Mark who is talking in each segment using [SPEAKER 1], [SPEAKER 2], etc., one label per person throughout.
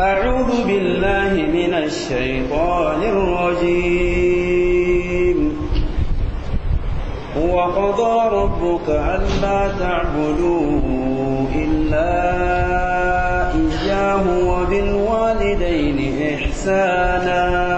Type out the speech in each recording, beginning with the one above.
[SPEAKER 1] أعوذ بالله من الشيطان الرجيم وقضى ربك ألا تعبدوا إلا إياه وبالوالدين إحسانا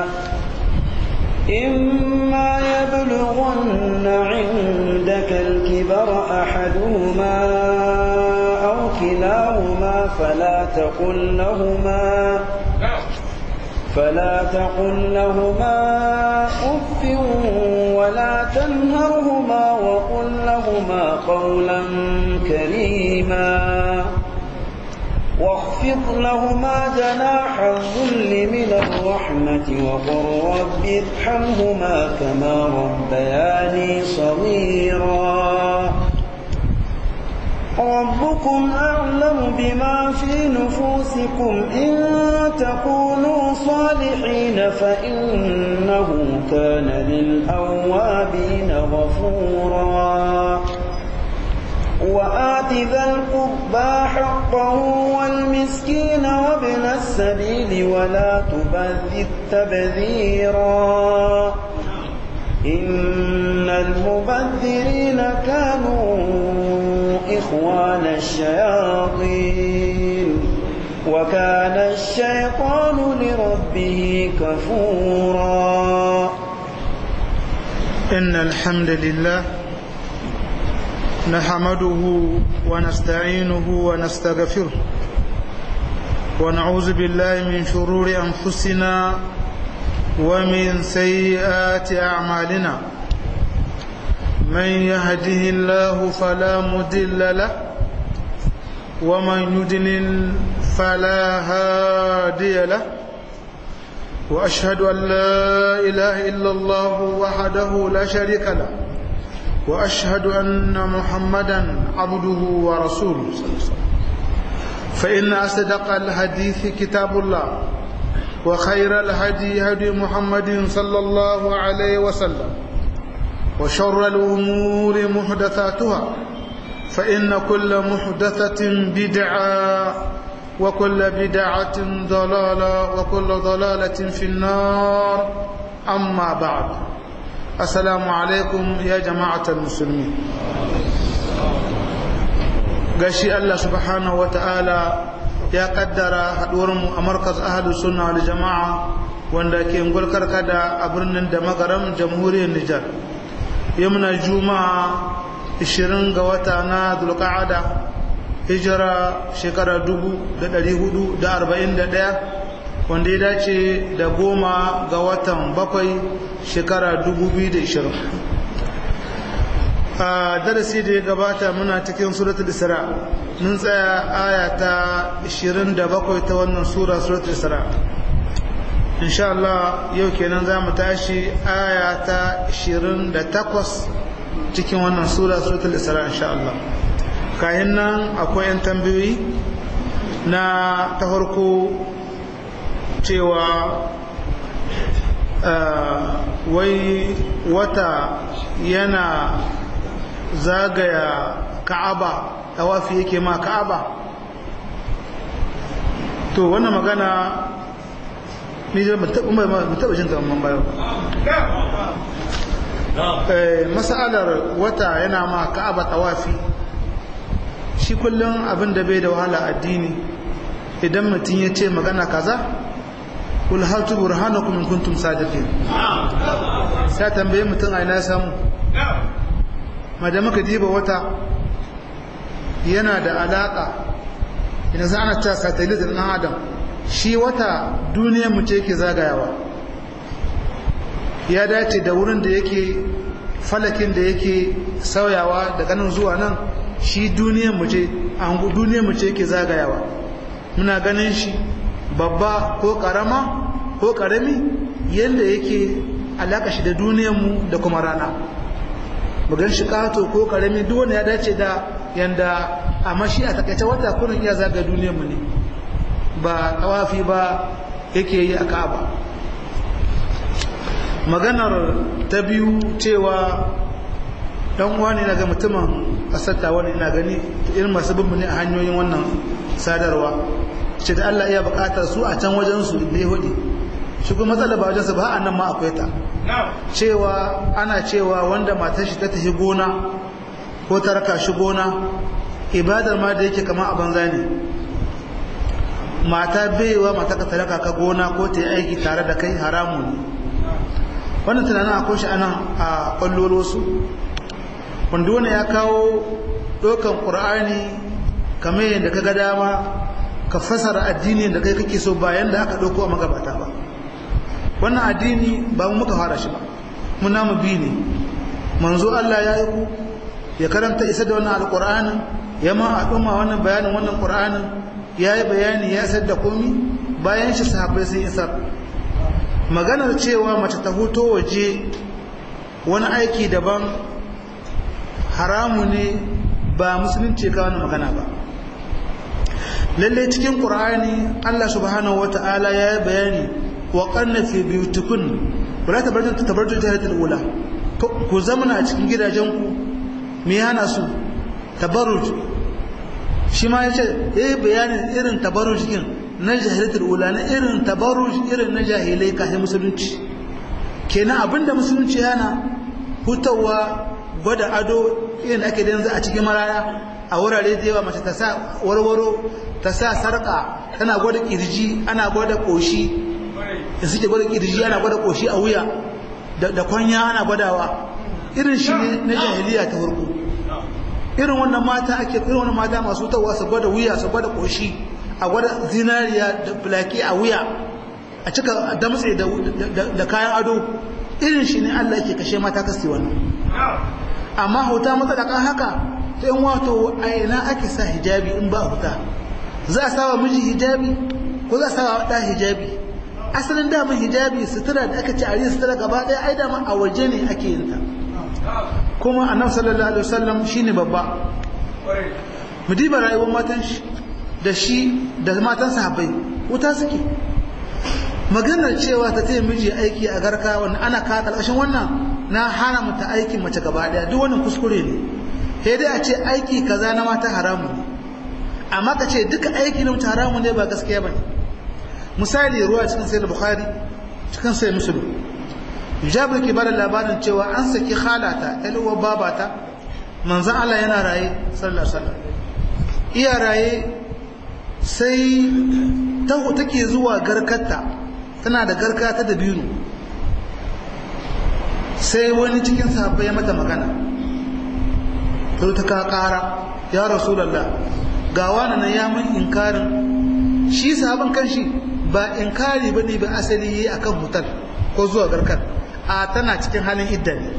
[SPEAKER 1] إما يبلغن عندك الكبر أحدهما أو كلاهما فلا تقل لهما فلا تقل لهما أف ولا تنهرهما وقل لهما قولا كريما واخفض لهما جناح الذل من الرحمة وقل رب ارحمهما كما ربياني صغيرا ربكم أعلم بما في نفوسكم إن تكونوا صالحين فإنه كان للأوابين غفورا وآت ذا القربى حقه والمسكين وابن السبيل ولا تبذر تبذيرا إن المبذرين كانوا إخوان الشياطين وكان الشيطان لربه كفورا
[SPEAKER 2] إن الحمد لله نحمده ونستعينه ونستغفره ونعوذ بالله من شرور أنفسنا ومن سيئات أعمالنا من يهده الله فلا مدل له ومن يدلل فلا هادي له وأشهد أن لا إله إلا الله وحده لا شريك له وأشهد أن محمدا عبده ورسوله صلى الله عليه وسلم فإن أصدق الحديث كتاب الله وخير الهدي هدي محمد صلى الله عليه وسلم وشر الأمور محدثاتها فإن كل محدثة بدعة وكل بدعة ضلالة وكل ضلالة في النار أما بعد السلام عليكم يا جماعة المسلمين gashi Allah subhanahu wata'ala ya kaddara haduwarmu a markaz ahalus sunna wal jama'a wanda ke ngulkar kada a birnin da magaram jamhuriyar Nijar yamna juma'a 20 ga wata na zulqa'ada hijira shekara 1441 wanda ya dace da goma ga watan bakwai shekara 2020 a darasi da ya gabata muna cikin suratul isra mun tsaya aya ta 27 ta wannan sura suratul isra insha Allah yau kenan za mu tashi aya ta 28 cikin wannan sura suratul isra insha Allah kayan nan akwai 'yan tambayoyi na ta farko cewa wai wata yana zagaya ka'aba tawafi yake ma ka'aba to wannan magana ni da mutaba jin kamar bayo masalar wata yana ma ka'aba tawafi shi kullum abin da bai da wahala addini idan mutum ya ce magana kaza kul hatu burhanakum in kuntum sadiqin sai tambaye mutum a ina samu madan muka diba wata yana da alaka idan za ana ta satellite ɗin adam shi wata duniyar mu ce yake zagayawa ya dace da wurin da yake falakin da yake sauyawa daga nan zuwa nan shi duniyar mu ce an duniyar mu ce yake zagayawa muna ganin shi babba ko karama ko karami yadda yake alaka shi da duniyarmu da kuma rana bugan shi kato ko karami duk wanda ya dace da yanda amma shi a takaice wata kurin iya zaga duniyarmu ne ba tawafi ba yake yi a ka'aba maganar ta biyu cewa dan uwa ne daga mutumin kasar wani ina gani irin masu bin ne a hanyoyin wannan sadarwa ce da Allah iya bukatar su a can wajen su da yahudi shi kuma matsala ba wajen su ba a nan ma akwai ta cewa ana cewa wanda matar shi ta tafi gona ko ta raka shi gona ibadar ma da yake kama a banza ne mata baiwa mata ka taraka ka gona ko ta yi aiki tare da kai haramu ne wannan tunanin akwai shi anan a kwallolo su wanda wani ya kawo ɗaukan ƙur'ani kamar yadda ka ga dama ka fasara addini da kai kake so bayan da aka ɗauko a magabata ba wannan addini ba mu muka fara shi ba mu namu bi ne manzo Allah ya yi ku ya karanta isa da wannan alƙur'anin ya ma al'umma wannan bayanin wannan ƙur'anin ya yi bayani ya isar da komi bayan shi sahabbai sun isar maganar cewa mace ta huto waje wani aiki daban haramu ne ba musulunci ka wani magana ba lalle cikin ƙur'ani Allah subhanahu wata'ala ya yi bayani wa ƙarna fi biyutukun wala tabarjun tabarjun jahiliyatul ula ku zamana a cikin gidajenku me hana su tabarruj shi ma yace eh bayanin irin tabarruj din na jahiliyatul ula na irin tabarruj irin na jahilai kafin musulunci kenan abinda musulunci yana hutawa gwada ado irin ake da yanzu a cikin maraya a wurare da yawa mace ta sa warwaro ta sa sarka tana gwada kirji ana gwada koshi da suke gwada kirji ana gwada koshi a wuya da kwanya ana gwadawa irin shi ne na jahiliya ta farko irin wannan mata ake irin wannan mata masu tawa su gwada wuya su gwada koshi a gwada zinariya da bulaki a wuya a cika damtse da kayan ado irin shi ne Allah yake kashe mata kasi wannan amma huta matsalakan haka ta yin wato a ina ake sa hijabi in ba huta za a sawa miji hijabi ko za a sawa ɗa hijabi asalin daman hijabi sutura da aka ci a yin sutura gaba ɗaya ai daman a waje ne ake yin ta kuma annabi sallallahu alaihi wasallam shine babba mu diba rayuwar matan shi da shi da matan sahabbai wuta suke maganar cewa ta taya miji aiki a garka wanda ana kawo ƙarƙashin wannan na hana mata aikin mace gaba ɗaya duk wannan kuskure ne sai dai a ce aiki kaza na mata haramu ne amma ka ce duka aiki na mata haramu ne ba gaskiya ba ne misali ruwa cikin sai bukhari cikin sai musulun jabir ke bada labarin cewa an saki halata uwar babata manzan Allah yana raye sallallahu alaihi iya raye sai taho take zuwa garkarta tana da garka ta dabino sai wani cikin sahabbai ya mata magana ta ta ka kara ya rasulallah ga wani na ya mun inkarin shi sahaban kanshi ba inkari bane ba asali yi akan hutar ko zuwa garkar a tana cikin halin idda ne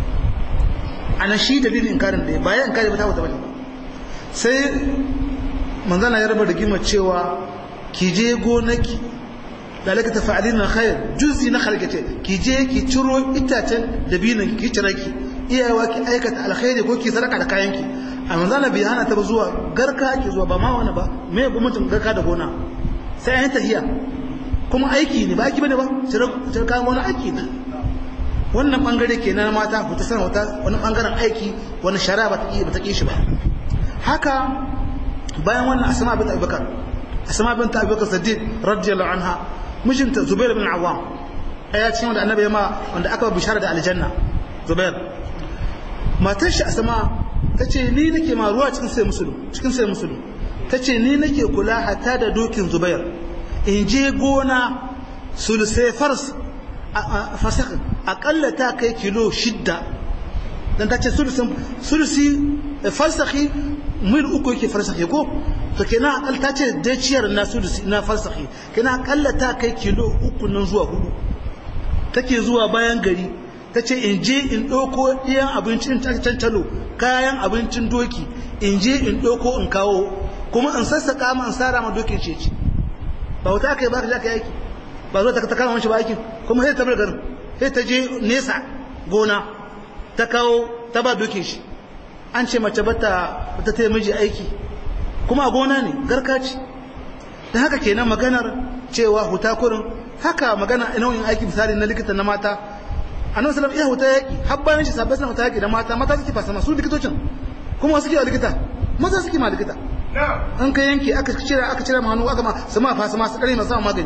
[SPEAKER 2] ana shi dalilin inkarin da ba ya inkari ba ta wata bane sai manzana ya raba da gima cewa ki je gonaki dalaka tafa'alin khair juzi na khalqate ki je ki ciro itacen dabinan ki cire ki iyawa ki aikata alkhairi ko ki sadaka da kayanki a manzana bai hana ta zuwa garka ki zuwa ba ma wani ba me gwamnatin garka da gona sai an tahiya kuma aiki ne ba aiki bane ba cire kayan wani aiki ne wannan bangare kenan mata ku ta sanar wata wani bangaren aiki wani shari'a ba ta ba ta ki shi ba haka bayan wannan asma bint abubakar asma bint abubakar siddiq radiyallahu anha mijinta zubair bin awwam aya cikin wanda annabi ya ma wanda aka bishara da aljanna zubair matar shi asma tace ni nake ma ruwa cikin sai musulun cikin sai musulun tace ni nake kula hatta da dokin zubair in je gona sulusai fars fasak akalla ta kai kilo shidda dan tace sulusin sulusi farsakhi mil uku yake farsakhi ko to kenan akal ta ce daciyar na sulusi na farsakhi kenan akalla ta kai kilo uku nan zuwa hudu take zuwa bayan gari ta ce in je in ɗauko ɗiyan abincin cancalo kayan abincin doki in je in ɗauko in kawo kuma in sassaƙa ma in sara ma dokin ceci ba wata kai ba ka ja ka yaki ba zuwa ta kama mashi ba aikin kuma sai ta bar garin sai ta je nesa gona ta kawo ta ba dokin shi an ce mace bata ta taya miji aiki kuma a gona ne garka ce da haka kenan maganar cewa huta kurin haka magana nau'in aiki misali na likita na mata annabi sallallahu alaihi huta yaki har bayan shi sabbai suna huta yaki da mata mata suke fasama su likitocin kuma suke wa likita maza suke ma likita in ka yanke aka cira aka cira hannu aka ma su ma fasa ma su kare masu magani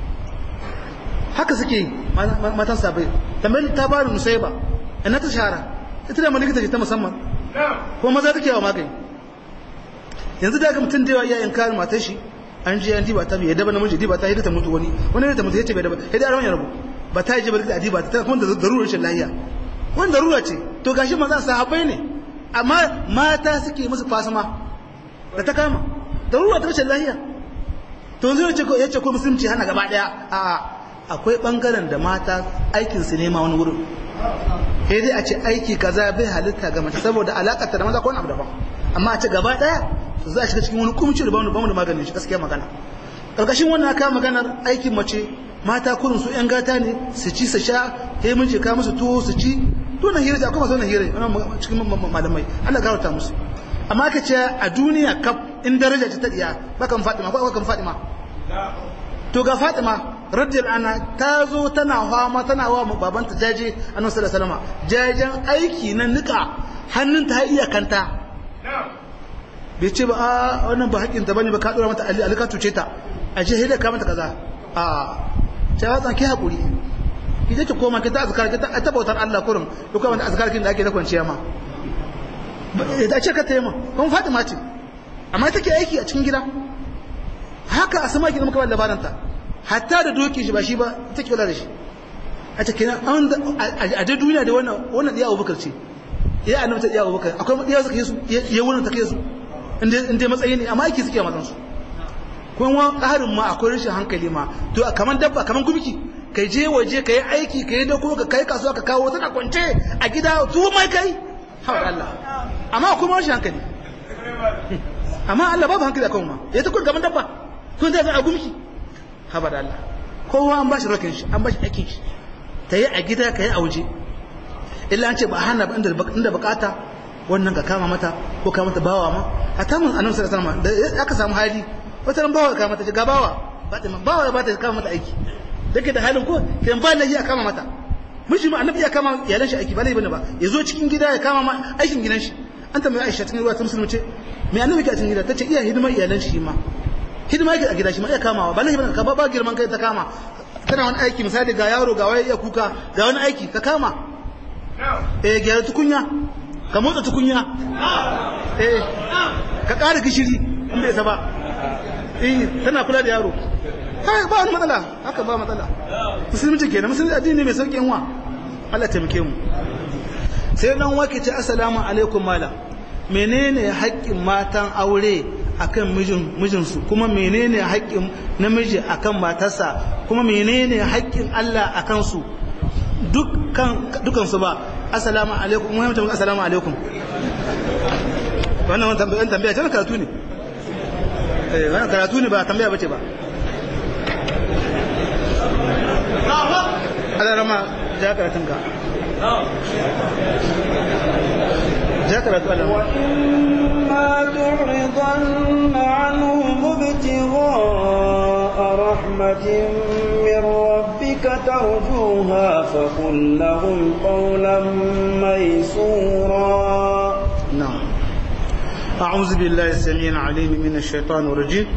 [SPEAKER 2] haka suke matan sabai tambayar ta ba da musaiba ina ta shahara ita da likita ce ta musamman ko maza take yawa magani yanzu da ga mutum da yawa iya inkarin matar shi an je an diba ta bai daba namiji diba ta hidda mutu wani wani ta mutu yace bai daba hidda arawan ya rabu ba ta je ba da diba ta kuma da darurar shi lahiya wani darura ce to gashi maza sahabbai ne amma mata suke musu fasama da ta kama darura ta rashin lahiya to zai ce ya ce ko musulunci hana gaba daya a akwai bangaren da mata aikin su nema wani wurin sai dai a ce aiki kaza bai halitta ga mace saboda alakar ta da maza ko wani abu daban amma a ce gaba daya to za a shiga cikin wani kumci da bamu bamu da maganin shi gaskiya magana karkashin wannan aka maganar aikin mace mata kurin su yan gata ne su ci su sha sai mun ce ka musu tuwo su ci to na hira akwai masu wannan hira wannan cikin malamai Allah garauta musu amma ka ce a duniya kaf in daraja ta diya bakan Fatima ko bakan Fatima to ga Fatima radiyal anha ta zo tana fama tana wa babanta jaje annabi sallallahu alaihi wasallam jajen aiki na nika hannun ta iya kanta bai ce ba a wannan ba haƙƙin ta bane ba ka dora mata ali alika tuce ta a je hida ka mata kaza a ta watsa ki hakuri ki je ki koma ki ta azkar ki ta bautar Allah kurum duk wanda azkar kin da ake da kwanciya ma da ce ka tayi ma kuma Fatima ce amma take aiki a cikin gida haka a sama ki muka ba labarin ta hatta da doki shi ba shi ba take kula da shi a cikin an a da duniya da wannan wannan diya Abubakar ce ya annabi ta diya Abubakar akwai diya suka yi su ya wannan ta kai su inda matsayi ne amma aiki suke mazan su kuma ƙarin ma akwai rashin hankali ma to kamar dabba kamar gumki kai je waje kai aiki kai da kuma ka kai kasuwa ka kawo tana kwance a gida tuwo mai kai hawa Allah amma akwai rashin hankali amma Allah babu hankali akan ma ya ta kun kamar dabba kun da a gumki haba da Allah kowa an bashi rakin shi an bashi aikin shi ta yi a gida ka yi a waje illa an ce ba hana ba inda bukata wannan ka kama mata ko kama mata bawa ma a tamun annabi sallallahu alaihi wasallam da aka samu hali wata ran bawa ka kama mata ga bawa Fatima bawa ba ta kama mata aiki dake da halin ko kan ba lahi a kama mata miji ma annabi ya kama iyalan shi aiki ba lai bane ba ya zo cikin gida ya kama ma aikin gidan shi an tambaye Aisha cikin ruwa ta musulmi ce me annabi ke a cikin gida tace iya hidimar iyalan shi ma hidima yake a gida shi ma iya kamawa ba lahi bane ka ba girman kai ta kama tana wani aiki misali ga yaro ga waye ya kuka ga wani aiki ka kama eh gyara tukunya ka motsa tukunya eh ka ƙara gishiri in bai ba eh tana kula da yaro kai ba wani matsala haka ba matsala musulunci kenan musulunci addini mai sauƙin wa Allah taimake mu sai dan wake ce assalamu alaikum malam menene haƙƙin matan aure akan mijin mijinsu kuma menene haƙƙin namiji akan matarsa kuma menene haƙƙin Allah akan su dukkan dukan su ba assalamu alaikum mu mutum assalamu alaikum wannan wannan tambaya tambaya ce karatu ne eh wannan karatu ne ba tambaya bace ba Allah rama ja karatun ka ja karatu Allah
[SPEAKER 1] wa imma tu'ridanna anhum ibtigha'a rahmatin min rabbika tarjuha faqul lahum qawlan maysura
[SPEAKER 2] نعم أعوذ بالله السميع العليم من الشيطان الرجيم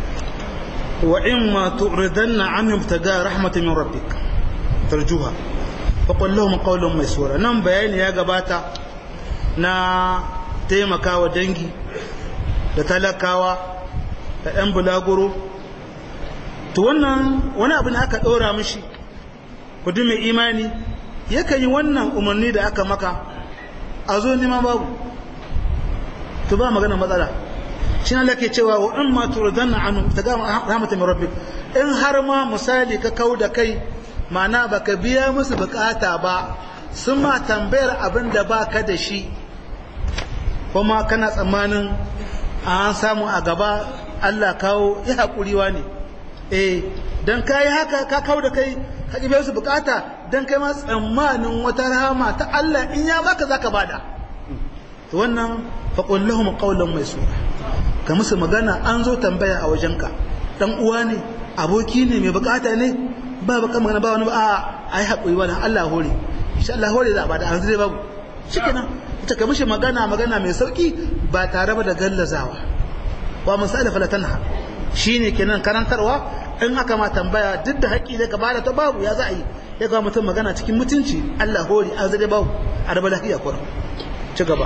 [SPEAKER 2] وإما تعرضن عنهم ابتغاء رحمة من ربك ترجوها فقل لهم قولا ميسورا نعم بيان يا جباتا نا taimaka wa dangi da talakawa da 'yan bulaguro to wannan wani abu ne aka ɗora mishi kudu mai imani yakan yi wannan umarni da aka maka a zo neman babu to ba magana matsala shi ne lake cewa wa in ma turdanna anhu ta ga rahmatan min rabbik in har ma misali ka kau da kai ma'ana baka biya musu bukata ba sun ma tambayar abin da baka da shi kuma kana tsammanin an samu a gaba Allah kawo ya haƙuriwa ne eh dan kai haka ka kau da kai ka biya musu bukata dan kai ma tsammanin wata rahama ta Allah in ya baka zaka bada wannan faƙon lahum ƙaunar mai sura ka musu magana an zo tambaya a wajenka ɗan uwa ne aboki ne mai bukata ne ba baka magana ba wani ba a ai haƙuri wani Allah hore insha Allah hore za a bada an zai babu shikenan ita ka mishi magana magana mai sauki ba tare ba da gallazawa wa misali falatanha shine kenan karantarwa in aka ma tambaya duk da haƙƙi da gaba da ta babu ya za a yi ya ga mutum magana cikin mutunci Allah hori an zade babu a raba lafiya kuwa ci gaba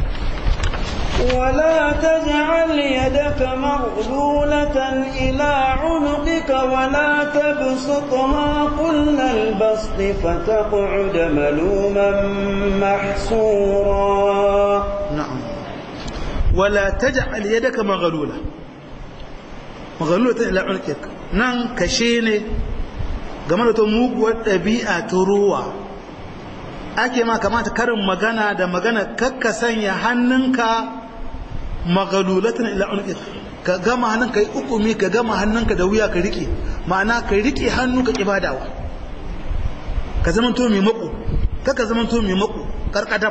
[SPEAKER 1] ولا تجعل يدك مغلولة إلى عنقك ولا تبسطها كل البسط فتقعد ملوما محسورا
[SPEAKER 2] نعم ولا تجعل يدك مغلولة مغلولة إلى عنقك nan kashe ne game da ta muguwar ɗabi'a ta ruwa ake ma kamata karin magana da magana kakka sanya hannunka magalulatan ila unqik ka gama hannun ka yi ukumi ka gama hannunka da wuya ka rike ma'ana ka rike hannu ka ibadawa ka zama to mai mako kaka zama to mai mako karkadab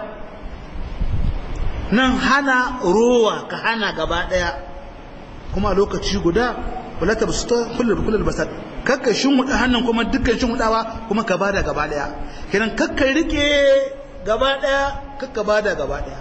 [SPEAKER 2] nan hana rowa ka hana gaba daya kuma lokaci guda wala ta basuta kullum kullum basat kakka shinwuda hannun kuma dukkan shinwudawa kuma ka bada gaba daya kenan kakka rike gaba daya kakka bada gaba daya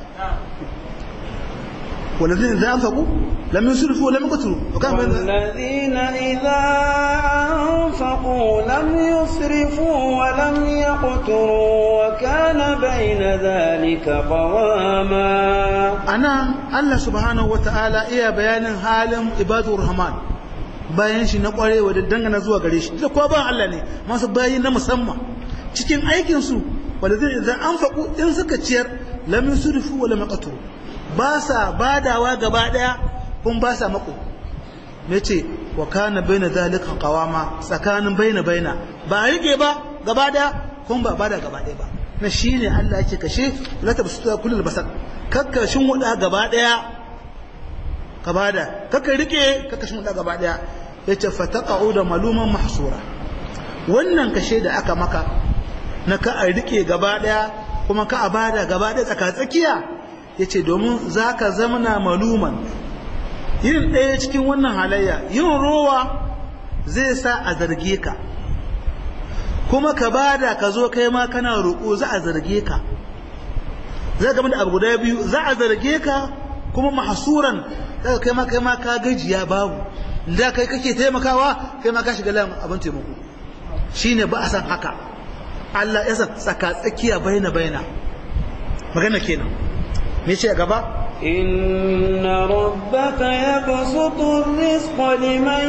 [SPEAKER 2] والذين إذا أنفقوا لم يسرفوا ولم يقتروا وكان
[SPEAKER 1] والذين إذا أنفقوا لم يسرفوا ولم يقتروا وكان بين ذلك قواما
[SPEAKER 2] أنا الله سبحانه وتعالى إيا بيان حال عباد الرحمن bayan shi na kwarewa da dangana zuwa gare shi da kowa ba Allah ne masu bayi na musamman cikin aikin su wanda zai idan an faku in suka ciyar lam yusrifu wa lam yaqturu ba sa badawa gaba daya kun ba sa mako me ce wa kana baina zalika qawama tsakanin baina baina ba rike ba gaba daya kun ba bada gaba daya ba na shine Allah yake kashe la tabsutu kullul basar kakka shin wuda gaba daya ka bada kakka rike kakka shin wuda gaba daya yace fataqau da maluman mahsura wannan kashe da aka maka na ka a rike gaba daya kuma ka a bada gaba daya tsaka tsakiya ya ce domin za ka zamana maluman yin ɗaya cikin wannan halayya yin rowa zai sa a zarge ka kuma ka bada ka zo kai ma kana roƙo za a zarge ka za ka da abu guda biyu za a zarge ka kuma mahasuran daga kai ma kai ma ka gajiya babu da kai kake taimakawa kai ma ka shiga layin abin taimako shine ba a san haka Allah ya san tsaka tsakiya baina baina magana kenan me ce gaba
[SPEAKER 1] إن ربك يبسط الرزق لمن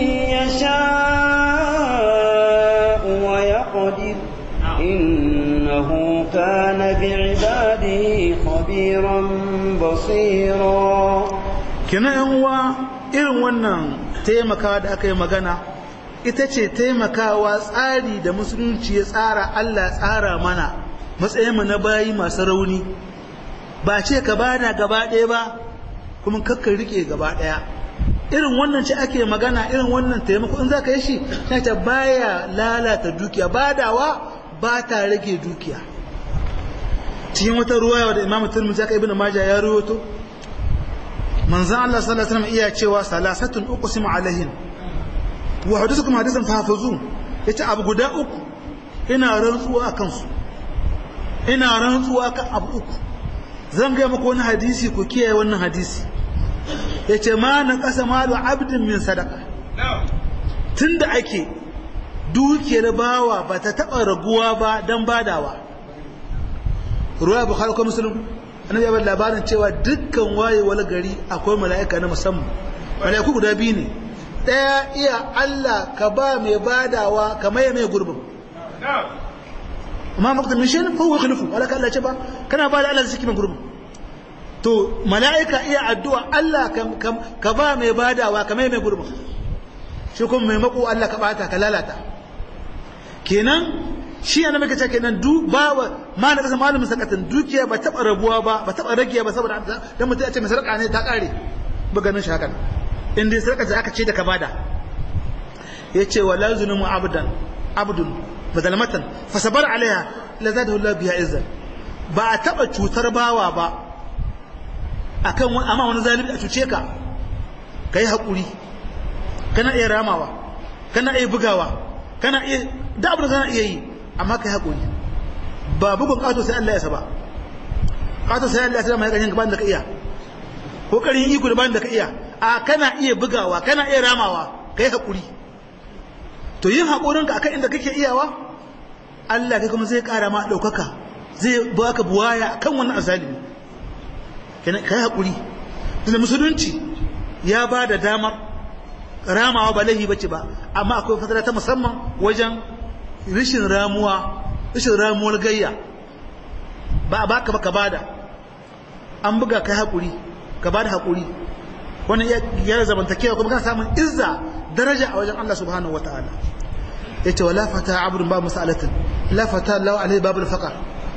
[SPEAKER 1] يشاء ويقدر إنه كان بعباده خبيرا بصيرا
[SPEAKER 2] kina yan uwa irin wannan taimakawa da aka yi magana ita ce taimakawa tsari da musulunci ya tsara Allah tsara mana matsayinmu na bayi masu rauni ba ce ka bada gaba ɗaya ba kuma kakka rike gaba ɗaya irin wannan ce ake magana irin wannan taimako in za ka yi shi ta ta baya lalata dukiya badawa ba ta rage dukiya cikin wata ruwaya da imamu turmuzi aka ibn majah ya ruwato manzon Allah sallallahu alaihi wasallam iya cewa salasatun uqsimu alaihin wa hadithukum hadithan fahafazu yace abu guda uku ina rantsuwa akan su ina rantsuwa kan abu uku zan ga muku wani hadisi ku kiyaye wannan hadisi yace ma na kasa malu abdin min sadaka tunda ake dukiyar bawa ba ta taba raguwa ba dan badawa ruwa bukhari ko muslim annabi ya bada labarin cewa dukkan wayewar gari akwai mala'ika na musamman mala'iku guda biyu ne daya iya Allah ka ba mai badawa ka maye mai gurbin amma maktan min shay'in fa huwa khalifu wala ka Allah ce ba kana ba da Allah zaki mai gurbin to mala'ika iya addu'a Allah ka ba mai badawa ka maye mai gurbin shi kuma mai mako Allah ka bata ka lalata kenan shi yana maka ce kenan du ba ma na kasa malamin sakatan dukiya ba taba rabuwa ba ba taba rage ba saboda dan mutum ya ce mai sarka ne ta kare ba ganin shi hakan in dai sarka aka ce da ka bada yace wala zunumu abdan abdun badalmatan fa sabar alaiha la zadahu Allah biha izza ba a taba cutar bawa ba akan wani amma wani zalimi a cuce ka kai hakuri kana iya ramawa kana iya bugawa kana iya da abin da kana iya yi amma kai haƙuri ba bugun ƙato sai Allah ya saba ƙato sai Allah ya saba mai ƙarshen gaban da ka iya ko karin iko da ban da ka iya a kana iya bugawa kana iya ramawa kai hakuri to yin hakurinka akan inda kake iyawa Allah kai kuma zai kara ma daukaka zai baka buwaya akan wannan azalimi kai hakuri da musulunci ya ba da damar ramawa ba laifi bace ba amma akwai fatara ta musamman wajen rishin ramuwa rishin ramuwar gayya ba a baka baka bada an buga kai hakuri ka bada hakuri wannan ya zamantakewa kuma kana samun izza daraja a wajen Allah subhanahu wataala yace wala fata abrun ba masalatin la fata lahu alai babul faqar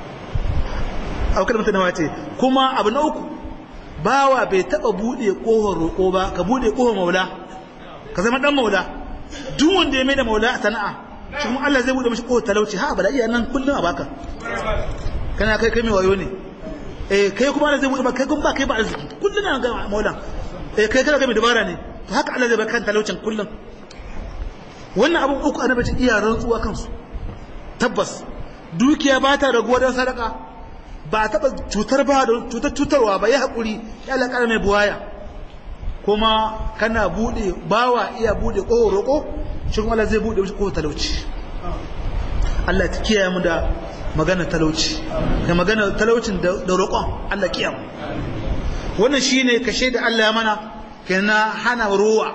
[SPEAKER 2] aw kalmata nawa ce kuma abu na uku bawa bai taba bude kohon roko ba ka bude kohon maula ka zama dan maula duk wanda ya mai da maula a sana'a shi kuma Allah zai bude mashi kohon talauci ha bala iya nan kullun a baka kana kai kai mai wayo ne eh kai kuma Allah zai bude kai kuma ba kai ba arziki kullun na ga maula eh kai kana kai mai dabara ne to haka Allah zai baka talaucin kullun wannan abun uku annabi ce iya rantsuwa kansu tabbas dukiya ba ta raguwa don sadaka ba a taɓa cutar ba da cutar cutarwa ba ya haƙuri ya alaƙar mai buwaya kuma kana buɗe bawa iya buɗe ƙohon roƙo shi kuma Allah zai buɗe mashi ƙohon talauci Allah ta kiyaye mu da magana talauci da magana talaucin da roƙon Allah kiyaye mu wannan shine kashe da Allah ya mana kenan hana ruwa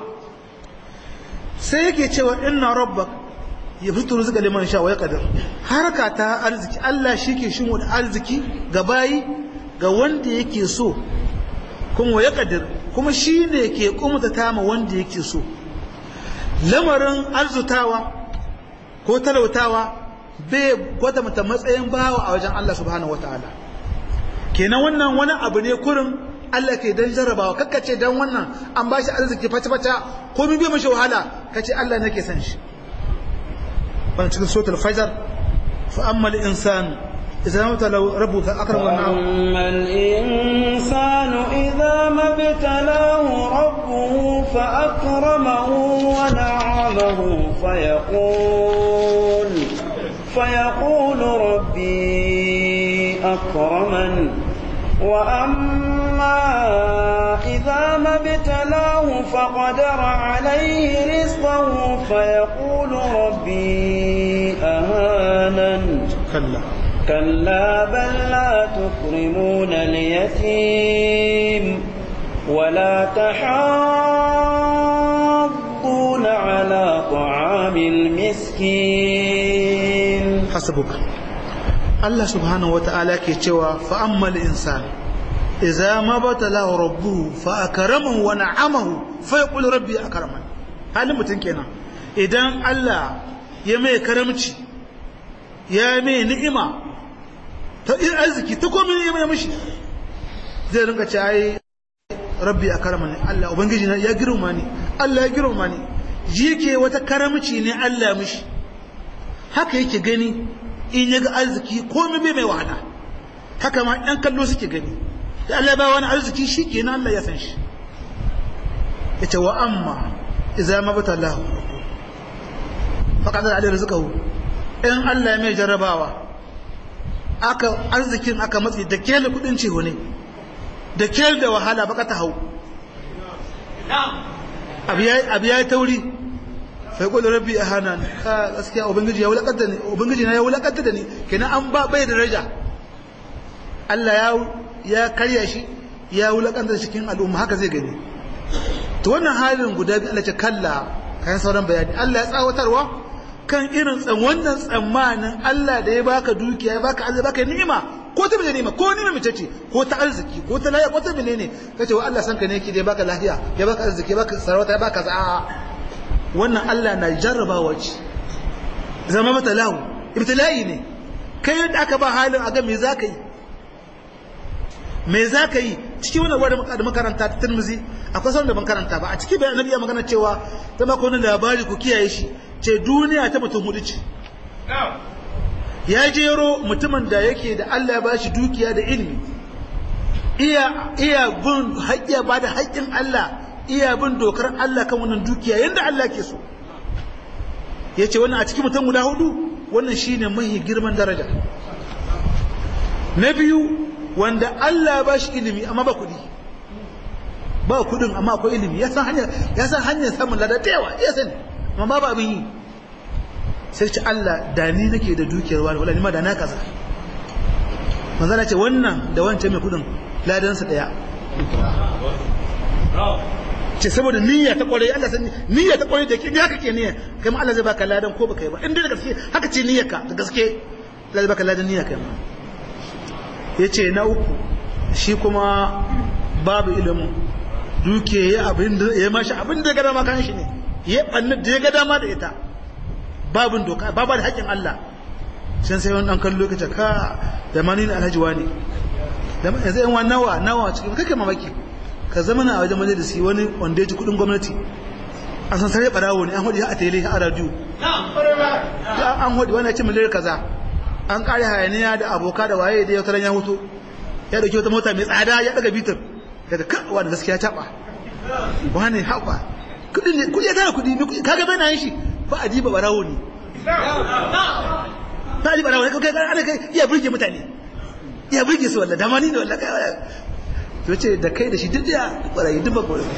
[SPEAKER 2] sai yake cewa inna rabbak ya fito rizqa liman sha wa yaqdir harka ta arziki Allah shike shimo da arziki ga bayi ga wanda yake so kuma wa yaqdir kuma shine ke kumta tama wanda yake so lamarin arzutawa ko talautawa bai gwada mata matsayin bawa a wajen Allah subhanahu wataala kenan wannan wani abu ne kurin Allah ke dan jarrabawa kakkace dan wannan an bashi arziki fata-fata ko min bai mashi wahala kace Allah nake san shi wannan cikin suratul fajr fa amma al insan idza mabtala rabbuhu fa akrama wa na'am
[SPEAKER 1] amma al insanu idza mabtalahu rabbuhu fa akramahu wa na'amahu fa yaqul fa yaqul rabbi akraman وأما إذا ما ابتلاه فقدر عليه رزقه فيقول ربي أهانن
[SPEAKER 2] كلا
[SPEAKER 1] كلا بل لا تكرمون اليتيم ولا تحاضون على طعام المسكين
[SPEAKER 2] حسبك Allah subhanahu wata'ala ke cewa fa ammal insan idza ma batalahu rabbuhu fa akramahu wa na'amahu fa yaqulu rabbi akraman halin mutun kenan idan Allah ya mai karamci ya mai ni'ima ta in arziki ta komai ya mai mishi zai rinka ce ai rabbi akramani Allah ubangiji na ya girma ni Allah ya girma ni jike wata karamci ne Allah mishi haka yake gani in ya ga arziki komai bai mai wahala haka ma ɗan kallo suke gani da Allah ba wani arziki shi ke Allah ya san shi ya ce wa amma iza ma bata Allah faƙa da alayhi rizqahu in Allah mai jarrabawa aka arzikin aka matsi da kele kudin ciho ne da kele da wahala baka ta hau abu ya yi tauri sai kwallo rabbi a hana ka gaskiya ubangiji ya wulakanta ne ubangiji na ya wulakanta da ni kenan an ba bai da daraja Allah ya ya karya shi ya wulakanta cikin al'umma haka zai gani to wannan halin guda biyu Allah ce kalla kayan sauran bayani Allah ya tsawatarwa kan irin tsan wannan tsammanin Allah da ya baka dukiya ya baka Allah baka ni'ima ko ta mene ni'ima ko ni'ima mace ce ko ta arziki ko ta lafiya ko ta menene kace wa Allah san ka ne yake da ya baka lafiya ya baka arziki ya baka sarauta ya baka za'a wannan Allah na jarrabawa ce zama mata lahu ibtila'i ne kai yadda aka ba halin a ga me za ka yi me za ka yi cikin wani wadda da makaranta ta turmuzi akwai sauran da ban karanta ba a cikin bayan nabi ya magana cewa ta maka wani labari ku kiyaye shi ce duniya ta mutum hudu ce ya jero mutumin da yake da Allah ya ba shi dukiya da ilimi iya iya bin haƙƙiya ba da haƙƙin Allah iya bin dokar Allah kan wannan dukiya yadda Allah ke so ya ce wannan a cikin mutum guda hudu wannan shine mahi girman daraja na biyu wanda Allah ba shi ilimi amma ba kuɗi ba kudin amma akwai ilimi ya san hanyar ya san hanyar samun lada da yawa ya sani amma babu abin yi sai ce Allah da ni nake da dukiyar wani wala ni ma da na kaza manzo ce wannan da wancan mai kudin ladan sa daya ce saboda niyya ta kwarai Allah san niyya ta kwarai da ke haka ke niyya kai ma Allah zai baka ladan ko baka yi ba in dai da gaske haka ce niyyarka da gaske Allah zai baka ladan niyya kai ma yace na uku shi kuma babu ilimin duke ya abin da ya mashi abin da ya ga dama kan shi ne ya banna da ya ga dama da ita babin doka babu da haƙƙin Allah can sai wani ɗan kan lokaci ka da mani na alhaji wani yanzu yan wani nawa nawa cikin kake mamaki ka zama na a wajen majalisi wani wanda ya ci kuɗin gwamnati an san sare ɓarawo ne an hudu ya a tele a radiyo an hudu wani ya ce miliyar kaza an ƙare hayaniya da aboka da waye da ya taron ya hutu ya ɗauki wata mota mai tsada ya ɗaga bitar daga kawa da gaskiya taɓa wani haɓa kudi ne kudi ya tara kudi ne kaga bai na yin shi ba a diba barawo ne ba a diba barawo ne kai kai ana kai iya burge mutane iya burge su wallah dama ni ne wallah kai to ce da kai da shi duk ya barayi duk ba gore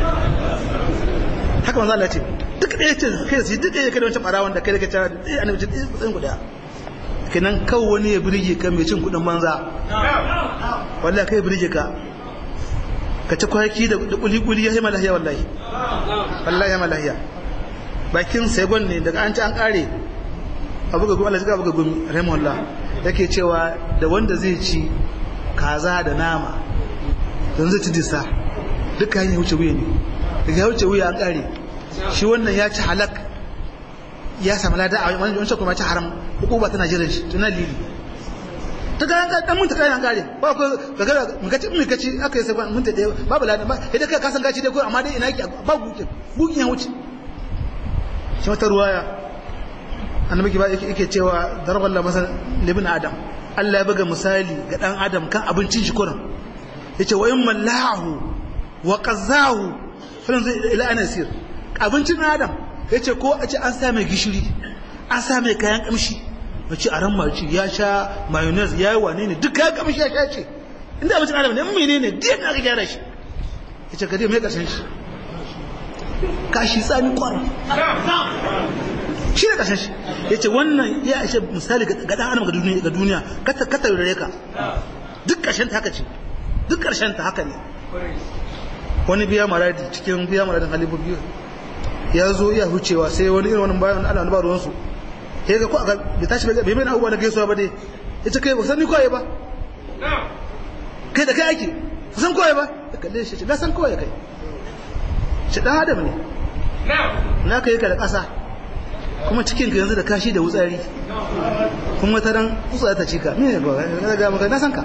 [SPEAKER 2] haka manzo Allah ce duk ɗaya ce kai da shi duk ɗaya kai da wancan barawon da kai da kai tara ɗaya annabi ce ɗaya guda kenan kawo wani ya burge ka mai cin kudin banza wallahi kai burge ka ka ci kwaki da kuli-kuli ya yi malahiya wallahi wallahi ya malahiya bakin segon ne daga an ci an kare abu ga gumi Allah zika abu ga gumi rahimahullah yake cewa da wanda zai ci kaza da nama don zai ci disa duka ya wuce wuya ne daga ya wuce wuya an kare shi wannan ya ci halak ya samu lada a wani wancan kuma ci haram hukuma tana jiran shi tuna lili ta ga dan mun ta kai an kare ba ko daga mun kace mun kace aka yi sai mun ta dai babu ladan ba idan kai ka san gaci dai ko amma dai ina yake ba gukin gukin ya wuce shi wata ruwaya annabi ba yake yake cewa darballahu masal libin adam Allah ya buga misali ga dan adam kan abincin shi kuran yace wa in mallahu wa qazahu fa ila anasir abincin adam yace ko a ce an sa mai gishiri an sa mai kayan kamshi mace a ran mace ya sha mayonnaise ya yi wane ne duk ya kamshi ya sha ce inda abincin adam ne mene ne duk na ga gyara shi ya ce gade mai kasan shi kashi tsami kwara shi da kasan shi ya ce wannan ya ishe misali ga dan adam ga duniya ka taurare ka duk ƙarshen ta haka ce duk ƙarshen ta haka ne wani biya maradi cikin biya maradin halibu biyu ya zo iya hucewa sai wani irin wani bayan Allah ba ruwansu ya ga ko aka bai tashi bai bai abubuwa na gaisuwa ba dai ya ce kai ba san ni koyi ba kai da kai ake ba san koyi ba ya kalle shi na san koyi kai shi dan adam ne na kai ka da ƙasa kuma cikin ka yanzu da kashi da wutsari kuma ta dan utsa ta cika me ba ga maka na san ka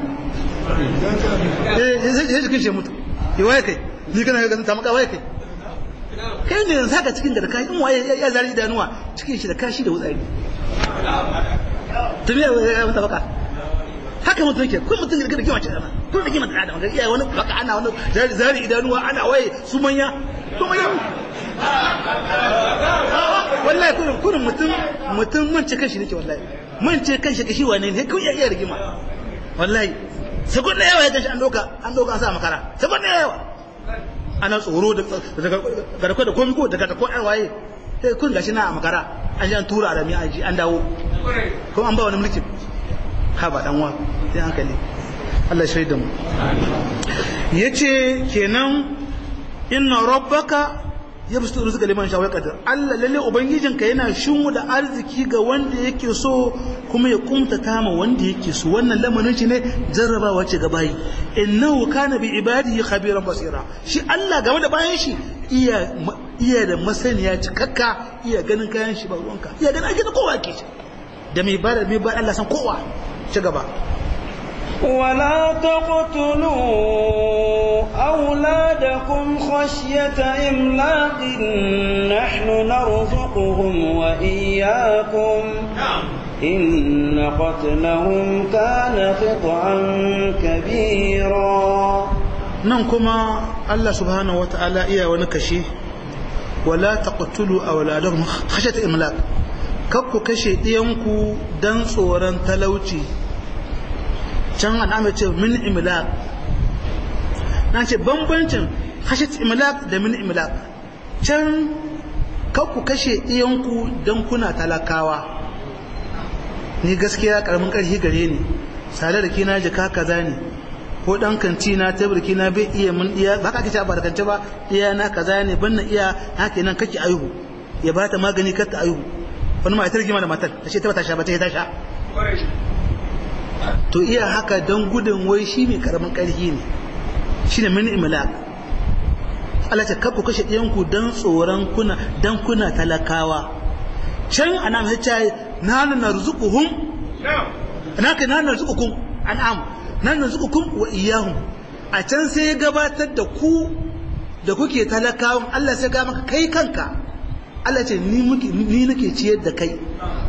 [SPEAKER 2] eh sai jikin shi mutu ya waye kai ni kana ga ta maka waye kai kai ne yanzu haka cikin da kashi in waye ya zari idanuwa cikin shi da kashi da wutsari tumi ya mata baka haka mutum yake kun mutum da kima ce dama kun da kima da adam ga iya wani baka ana wani zari idanuwa ana waye su manya su manya wallahi kurin kurin mutum mutum mun ce kanshi nake wallahi mun ce kanshi kashi wane ne kun iya iya rigima wallahi sakon da yawa ya kanshi an doka an doka an sa makara sakon da yawa ana tsoro da garko da komi ko daga ko an waye sai kun gashi na a makara an ji an tura da an ji an dawo ko an ba wani mulkin ha ba dan wa sai hankali Allah shaida mu yace kenan inna rabbaka yabsutu rizqa liman sha'a qadar Allah lalle ubangijinka yana shinwu da arziki ga wanda yake so kuma ya kumtata ma wanda yake so wannan lamarin shi ne jarrabawa ce ga bayi innahu kana bi ibadihi khabiran basira shi Allah game da bayan shi iya iya da masaniya cikakka iya ganin kayan shi ba ruwanka iya ganin ake da kowa ke shi da mai ba mai ba Allah san kowa ci gaba
[SPEAKER 1] ولا تقتلوا أولادكم خشية إملاق نحن نرزقهم وإياكم إن قتلهم كان خطعا كبيرا
[SPEAKER 2] ننكما الله سبحانه وتعالى إيا ونكشي ولا تقتلوا أولادهم خشية إملاق kakku kashe ɗiyanku don tsoron talauci can al'amur ce min imlaq na ce bambancin khashat imlaq da min imlaq can kar ku kashe iyanku dan kuna talakawa ni gaskiya karamin karfi gare ni sale da kina jika kaza ne ko dan kanti na tabarki na bai iya mun iya ba ka kace ba da kance ba iya na kaza ne ban na iya haka nan kake ayuhu ya ba ta magani kar ta ayuhu wani matar gima da matar ta ce ta bata sha ba ta ta sha to iya haka don gudun wai shi mai karamin karfi ne shine min imlaq Allah ta kafu kashe ɗiyanku don tsoron kuna don kuna talakawa can ana mai ce na na rizquhum na ka na narzuqukum an'am na narzuqukum wa iyyahum a can sai ya gabatar da ku da kuke talakawan Allah sai ga maka kai kanka Allah ce ni muke ni nake ciyar da kai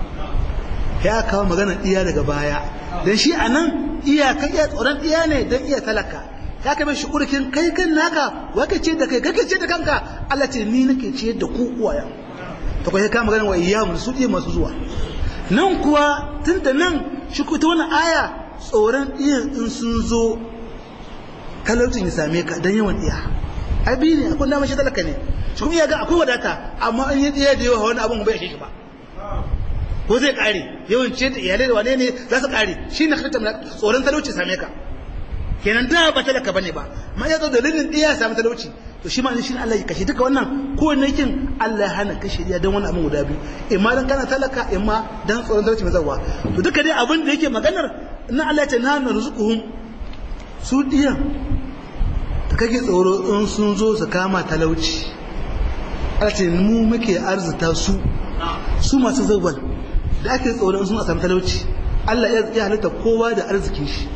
[SPEAKER 2] ya kawo magana iya daga baya dan shi anan iya kai iya tsoron iya ne dan iya talaka ya kai shi urkin kai kan naka wake ce da kai kake ce da kanka Allah ce ni nake ciyar da ku uwaya to kai ka magana wa iyyahum su iya masu zuwa nan kuwa tunda nan shi ku ta wani aya tsoron iya in sun zo talaucin ya same ka don yawan iya abi ne akwai damar shi talaka ne shi kuma iya ga akwai wadata amma an yi iya da yawa wani abin bai shi ba ko zai kare yawan ce da iyalai da wane ne za su kare shi na kasance tsoron talauci same ka kenan da ba talaka bane ba ma ya zo dalilin iya samu talauci to shi ma shi Allah ya kashe duka wannan ko ne kin Allah ya hana kashe ya dan wani abin guda biyu imma dan kana talaka imma dan tsoron talauci mai zawa to duka dai abin da yake maganar na Allah ya ce na narzuquhum su diyan da kake tsoro in sun zo su kama talauci Allah ce mu muke arzuta su su masu zawwal da ake tsoro in sun samu talauci Allah ya halitta kowa da arzikin shi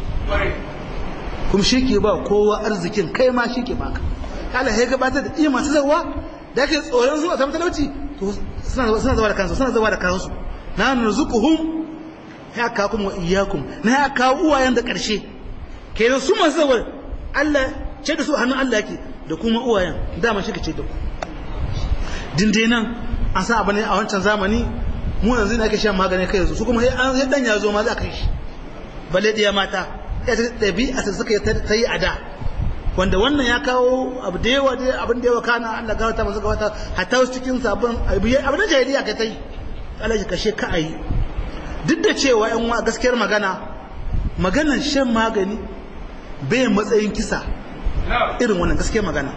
[SPEAKER 2] kuma shi ke ba kowa arzikin kai ma shi ke baka Allah ya gabatar da iya masu zawa da ake tsoron zuwa samu talauci to suna zawa da kansu suna zawa da kansu na narzuquhum ya ka kuma iyyakum na ya kawo uwayen da karshe kenan su masu zawa Allah ce da su hannun Allah yake da kuma uwayen dama shi ka ce da ku dinde nan an san abu ne a wancan zamani mu yanzu ne ake shan magani kai yanzu su kuma sai dan ya zo ma za ka yi shi balle diya mata ya ta ɗabi'a ta suka ta yi a da wanda wannan ya kawo abu da yawa da abin da yawa kana Allah ga wata masu wata hatta wasu cikin sabon abin da jahiliya ka ta yi Allah ya kashe ka ayi duk da cewa yan wa gaskiyar magana maganar shan magani bai matsayin kisa irin wannan gaskiyar magana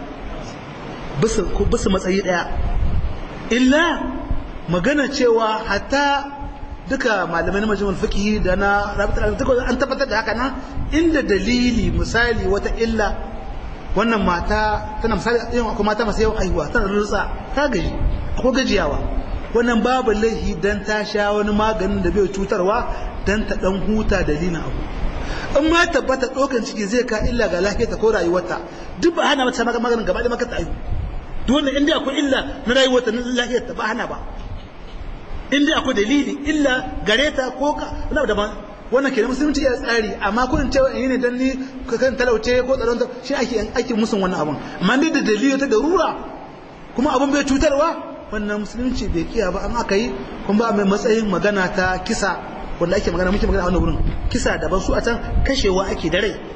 [SPEAKER 2] bisa matsayi daya illa magana cewa hatta duka malamai na majalisar fiqh da na rabitar an tabbatar da haka nan inda dalili misali wata illa wannan mata tana misali yin akwai mata masu yawan aihuwa tana rutsa ta gaji akwai gajiyawa wannan babu laihi dan ta sha wani maganin da bai cutarwa dan ta dan huta dalilin abu in ma tabbata ɗaukan ciki zai ka illa ga lafiyarta ko rayuwarta duk ba hana mata maganin gaba da maka ta aihu duk wannan inda akwai illa na rayuwarta na lafiyarta ba hana ba inda akwai dalili illa gare ta ko ka wani daban wannan kenan musulunci ya tsari amma kurin cewa in ne dan ni kan talauce ko tsaron ta shi ake ake musun wannan abun amma dai da dalili ta darura kuma abun bai cutarwa wannan musulunci bai kiya ba amma aka yi kuma ba mai matsayin magana ta kisa wanda ake magana muke magana a wannan wurin kisa daban su a can kashewa ake da rai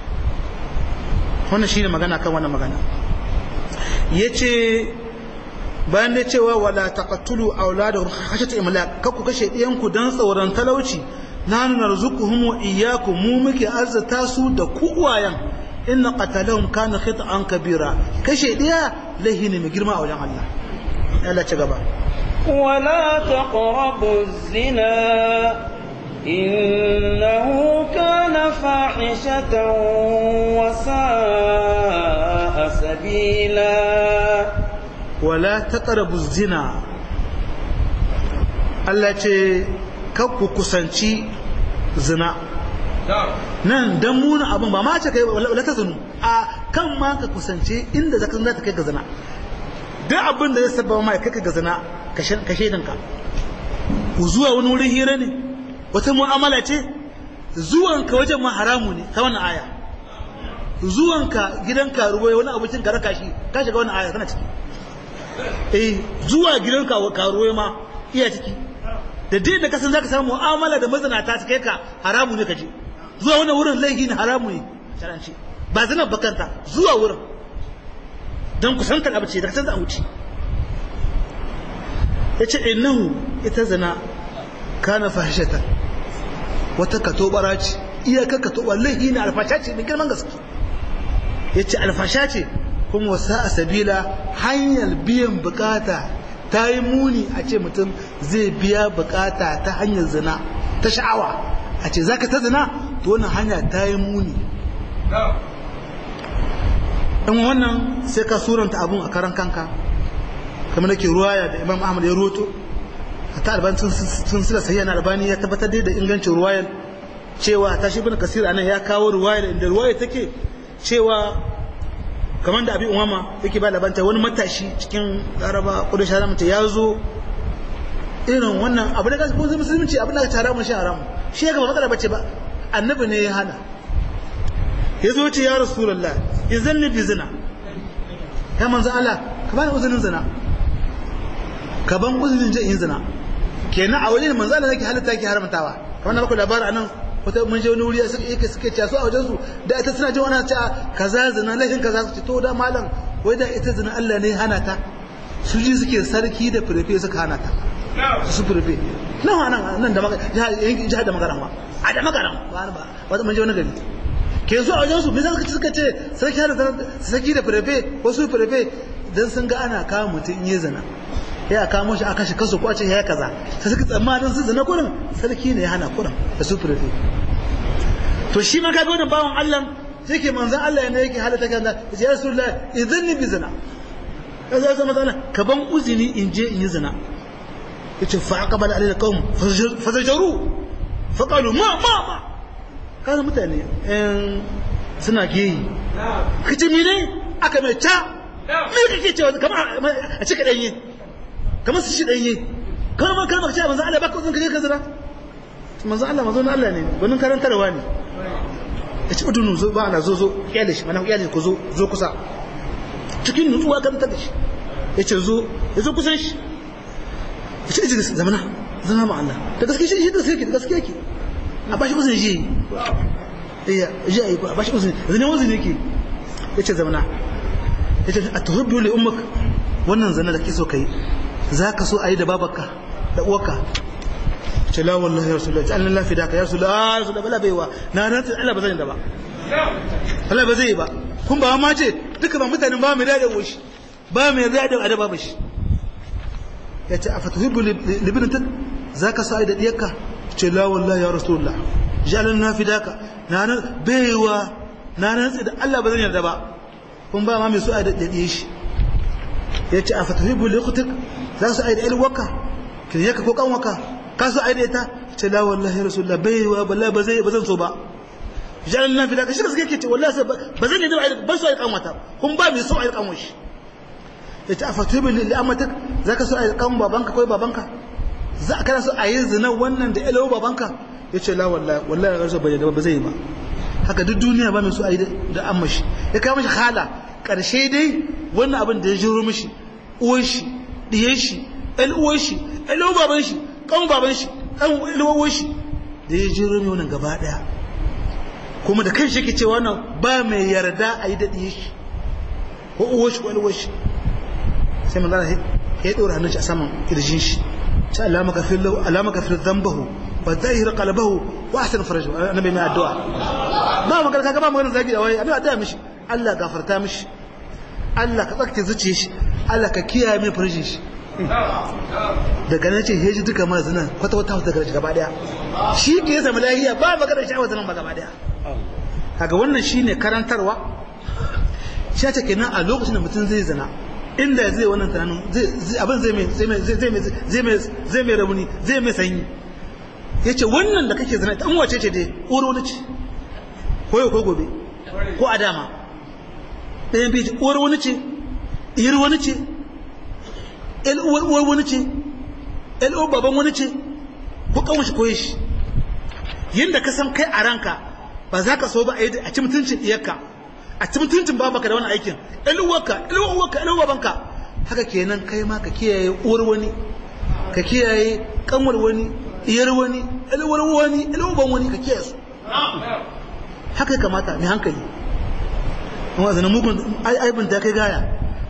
[SPEAKER 2] wannan shine magana kan wannan magana yace bayan da cewa wala taqtulu auladakum khashyata imlaq kakku kashe ɗiyanku dan tsoron talauci nanu narzuquhum wa iyyakum mu muke arzata su da ku uwayen inna qatalahum kana khita'an kabira kashe ɗiya lahini mai girma a wajen Allah Allah ci gaba
[SPEAKER 1] ولا تقربوا الزنا إنه كان فاحشة وساء سبيلا
[SPEAKER 2] wala taqrabu zina Allah ce ku kusanci zina nan dan muna abin ba ma ce kai wala ta zinu a kan ma ka kusance inda zaka za ta kai ga zina duk abin da zai sabba ma kai ga zina ka shaidan ka zuwa wani wurin hira ne wata mu'amala ce zuwanka wajen ma haramu ne ta wannan aya zuwanka gidanka ruwa wani abincin ka raka shi ka shiga wannan aya kana ciki eh zuwa gidan karuwa ma iya ciki da dai da kasan zaka samu mu'amala da mazanata ta kai ka haramu ne kaje zuwa wannan wurin laifi ne haramu ne sharanci ba zina bakanta zuwa wurin don kusantar abu ce da ta za a wuce ya ce innahu ita zina kana fahishata wata katobara ce iyakar katobar laihi na alfasha ce mai girman gaske ya ce alfasha ce kuma wasa a sabila hanyar biyan bukata ta yi muni a ce mutum zai biya bukata ta hanyar zina ta sha'awa a ce za ka ta zina to wannan hanya ta yi muni ɗan wannan sai ka suranta abun a karan kanka kamar da ke ruwaya da imam ahmad ya roto ta albani sun sila sahiya na albani ya tabbatar da ingancin ruwayar cewa ta shi bin kasir anan ya kawo ruwayar inda ruwayar take cewa kamar da abin umama yake ba labanta wani matashi cikin laraba kudin shara mutu ya zo irin wannan abu da kasu kuma musulunci abin da ka tara mun shi haram shi ya gaba matsala bace ba annabi ne ya hana ya zo ce ya rasulullah izan ni bi zina ya manzo Allah ka bani uzurin zina ka ban uzurin je in zina kenan a wajen manzo Allah yake halatta yake haramtawa kamar na baku labarin anan wata mun je wani wuri suka yake suke cewa su a wajen su da ita suna jin wannan cewa kaza zina laifin kaza su ce to da malam wai da ita zina Allah ne hana ta su ji suke sarki da firfe suka hana ta su firfe nan nan nan da jihar da magaran ba a da magaran ba ba wata mun je wani gari ke su a wajen su me zaka suka ce sarki da sarki da firfe wasu firfe dan sun ga ana kawo mutum in yi zina ya kamo shi aka shi kaso ko a ce ya kaza sai suka tsammanin su zina kurin sarki ne ya hana kurin da su firfe to shi ma kaga wannan bawan Allah yake manzon Allah ne yake halata kan da ya rasulullah idan ni bi zina kaza ya zama zana ka ban uzini in je in yi zina yace fa aqbala alayhi qaum fazajaru fa qalu ma ma ma kana mutane in suna geyi kace mene aka mai ta me kake cewa kamar a cika danye kamar su shi danye kamar ma kalmar cewa manzo Allah baka uzun kaje ka zira manzo Allah manzo Allah ne gwanin karantarwa ne ya ci udunu zo ba ana zo zo kyale shi mana kyale ku zo zo kusa cikin nutsuwa kan ta shi ya ce zo ya zo kusan shi ya ce iji zamana zama ma Allah da gaske shi da gaske da gaske yake a bashi uzun ji iya ji ayi a bashi uzun zane uzun yake ya ce zamana ya ce a tuhibbu li ummak wannan zana da kike so kai zaka so ayi da babarka da uwarka ce la wallahi ya rasulullah ta Allah fi daka ya rasulullah ya rasulullah bala baiwa na ran Allah ba zan da ba Allah ba zai ba kun ba ma ce duka ba mutanen ba mai da woshi ba mai da da adaba ba shi ya ce afatuhibbu libnatak zaka sai da diyarka ce la wallahi ya rasulullah jalan fi daka na ran baiwa na ran da Allah ba zan yarda ba kun ba ma mai so ai da diyar shi ya ce afatuhibbu liqtak za su ai da ilwaka kin yaka ko kanwaka ka so ai da ita ce la wallahi rasulullah bai wa balla ba zai ba zan so ba jalan nan fida ka shi gaske ce wallahi ba zan yi da ai ba so ai kanwata kun ba mai so ai kanwa shi ya ce afatuhibbu li amatak zaka so ai kan babanka ko babanka za ka so ai zina wannan da ilo babanka ya ce la wallahi wallahi rasul bai da ba zai ba haka duk duniya ba mai so ai da amma shi ya kai mishi hala karshe dai wannan abin da ya jiro mishi uwan shi diyan shi ɗan uwan shi ɗan baban shi kan baban shi kan ilwawar shi da ya jiro mai wannan gaba ɗaya kuma da kan shi ke cewa wannan ba mai yarda a yi daɗi shi ko uwar shi ko ilwawar shi sai man zana ya ɗora hannun shi a saman kirjin shi ta alama kafin lau alama kafin zambahu wa zahir qalbahu wa ahsan farajahu annabi mai addu'a ba magana kaga ba magana zagi da wai annabi addu'a mishi Allah gafarta mishi Allah ka tsakke zuciyar shi Allah ka kiyaye mai farjin shi daga nan ce heji duka mara zina kwata wata wata daga gaba daya shi ke zama lahiya ba magana sha'awar zinan ba gaba daya kaga wannan shine karantarwa shi ta kenan a lokacin da mutum zai zina inda zai wannan tunanin abin zai mai zai mai zai mai zai mai rauni zai mai sanyi yace wannan da kake zina dan wace ce dai oro wani ce ko yau ko gobe ko a dama ɗayan biyu oro wani ce iyar wani ce uwar uwar wani ce uwar baban wani ce ko kawon shi koye shi yadda ka san kai a ranka ba za ka so ba a ci mutuncin iyarka a ci mutuncin babanka da wani aikin uwarka uwarka uwar babanka haka kenan kai ma ka kiyaye uwar wani ka kiyaye kanwar wani iyar wani uwar wani uwar ban wani ka kiyaye su haka ya kamata mai hankali amma zanen mugun aibin da kai gaya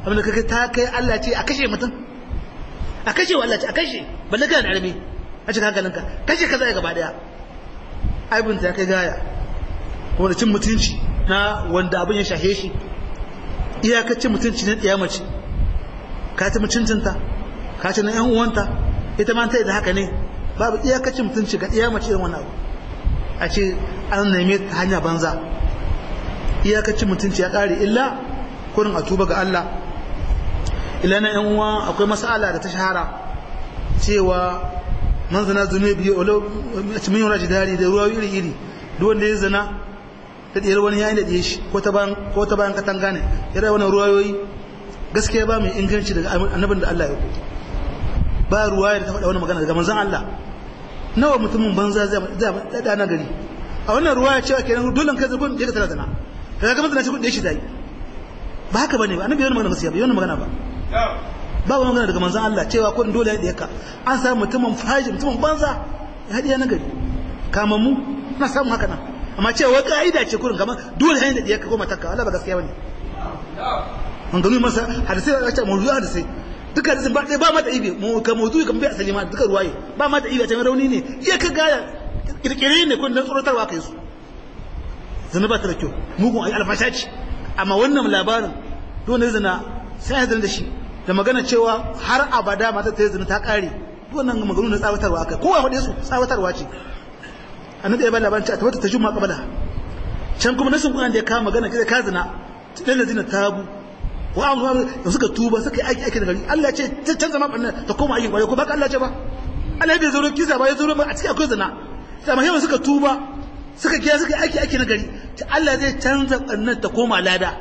[SPEAKER 2] abin da kake ta kai Allah ce a kashe mutum a kashe wa Allah ce a kashe balle kana da arme a cikin hankalinka kashe kaza ya gaba daya aibin ta kai gaya ko da cin mutunci na wanda abin ya shahe shi iyakacin mutunci na ɗiya mace ka ci mutuncinta ka ci na ‘yan uwanta ita ma ta yi da haka ne babu iyakacin mutunci ga ɗiya mace irin wani abu a ce an neme ta hanya banza iyakacin mutunci ya ƙare illa kurin a tuba ga Allah ila na ‘yan uwa akwai mas'ala da ta shahara cewa man zana zunubi walau a cikin yawon jidari da ruwa iri iri duk wanda ya zana da ɗiyar wani yayin da ɗiye shi ko ta bayan katanga ne ya rai wani ruwayoyi gaskiya ba mai inganci daga annabin da Allah ya ku ba ruwaya da ta faɗa wani magana daga manzan Allah nawa mutumin banza zai daɗa na gari a wannan ruwaya cewa kenan dole kai zagon da ka tara zana daga gaban zana cikin ɗaya shi zai ba haka bane ba annabi yana magana gaskiya ba yana magana ba ba wani magana daga manzan Allah cewa ko dole ya ɗiye ka an samu mutumin faji mutumin banza ya haɗiya na gari kamammu na samun haka nan amma cewa ka'ida ce kurin kamar dole hanyar da ya koma takka Allah ba gaskiya bane an gano masa hadisai da ce mawdu'a hadisai duka hadisin ba dai ba mata ibe mu ka mawdu'i kan bai asali ma duka ruwaye ba mata ibe ta rauni ne iya ka ga kirkire ne kun dan tsorotarwa kai su zina ba ta da kyau mugun ai alfasha ce amma wannan labarin dole zina sai ya da shi da magana cewa har abada mata ta zina ta kare wannan magana na tsawatarwa kai kowa faɗe su tsawatarwa ce annabi ya ba labarin ta wata tajumma qabala can kuma nasin Qur'an da ya kawo magana kida ka zina dan da zina tabu wa amma da suka tuba suka yi aiki aiki da gari Allah ya ce ta canza ma banna ta koma aiki kwarai ko baka Allah ya ce ba Allah bai zuro kisa ba ya zuro ba a cikin akwai zina sai amma suka tuba suka kiya suka yi aiki aiki na gari ta Allah zai canza bannan ta koma lada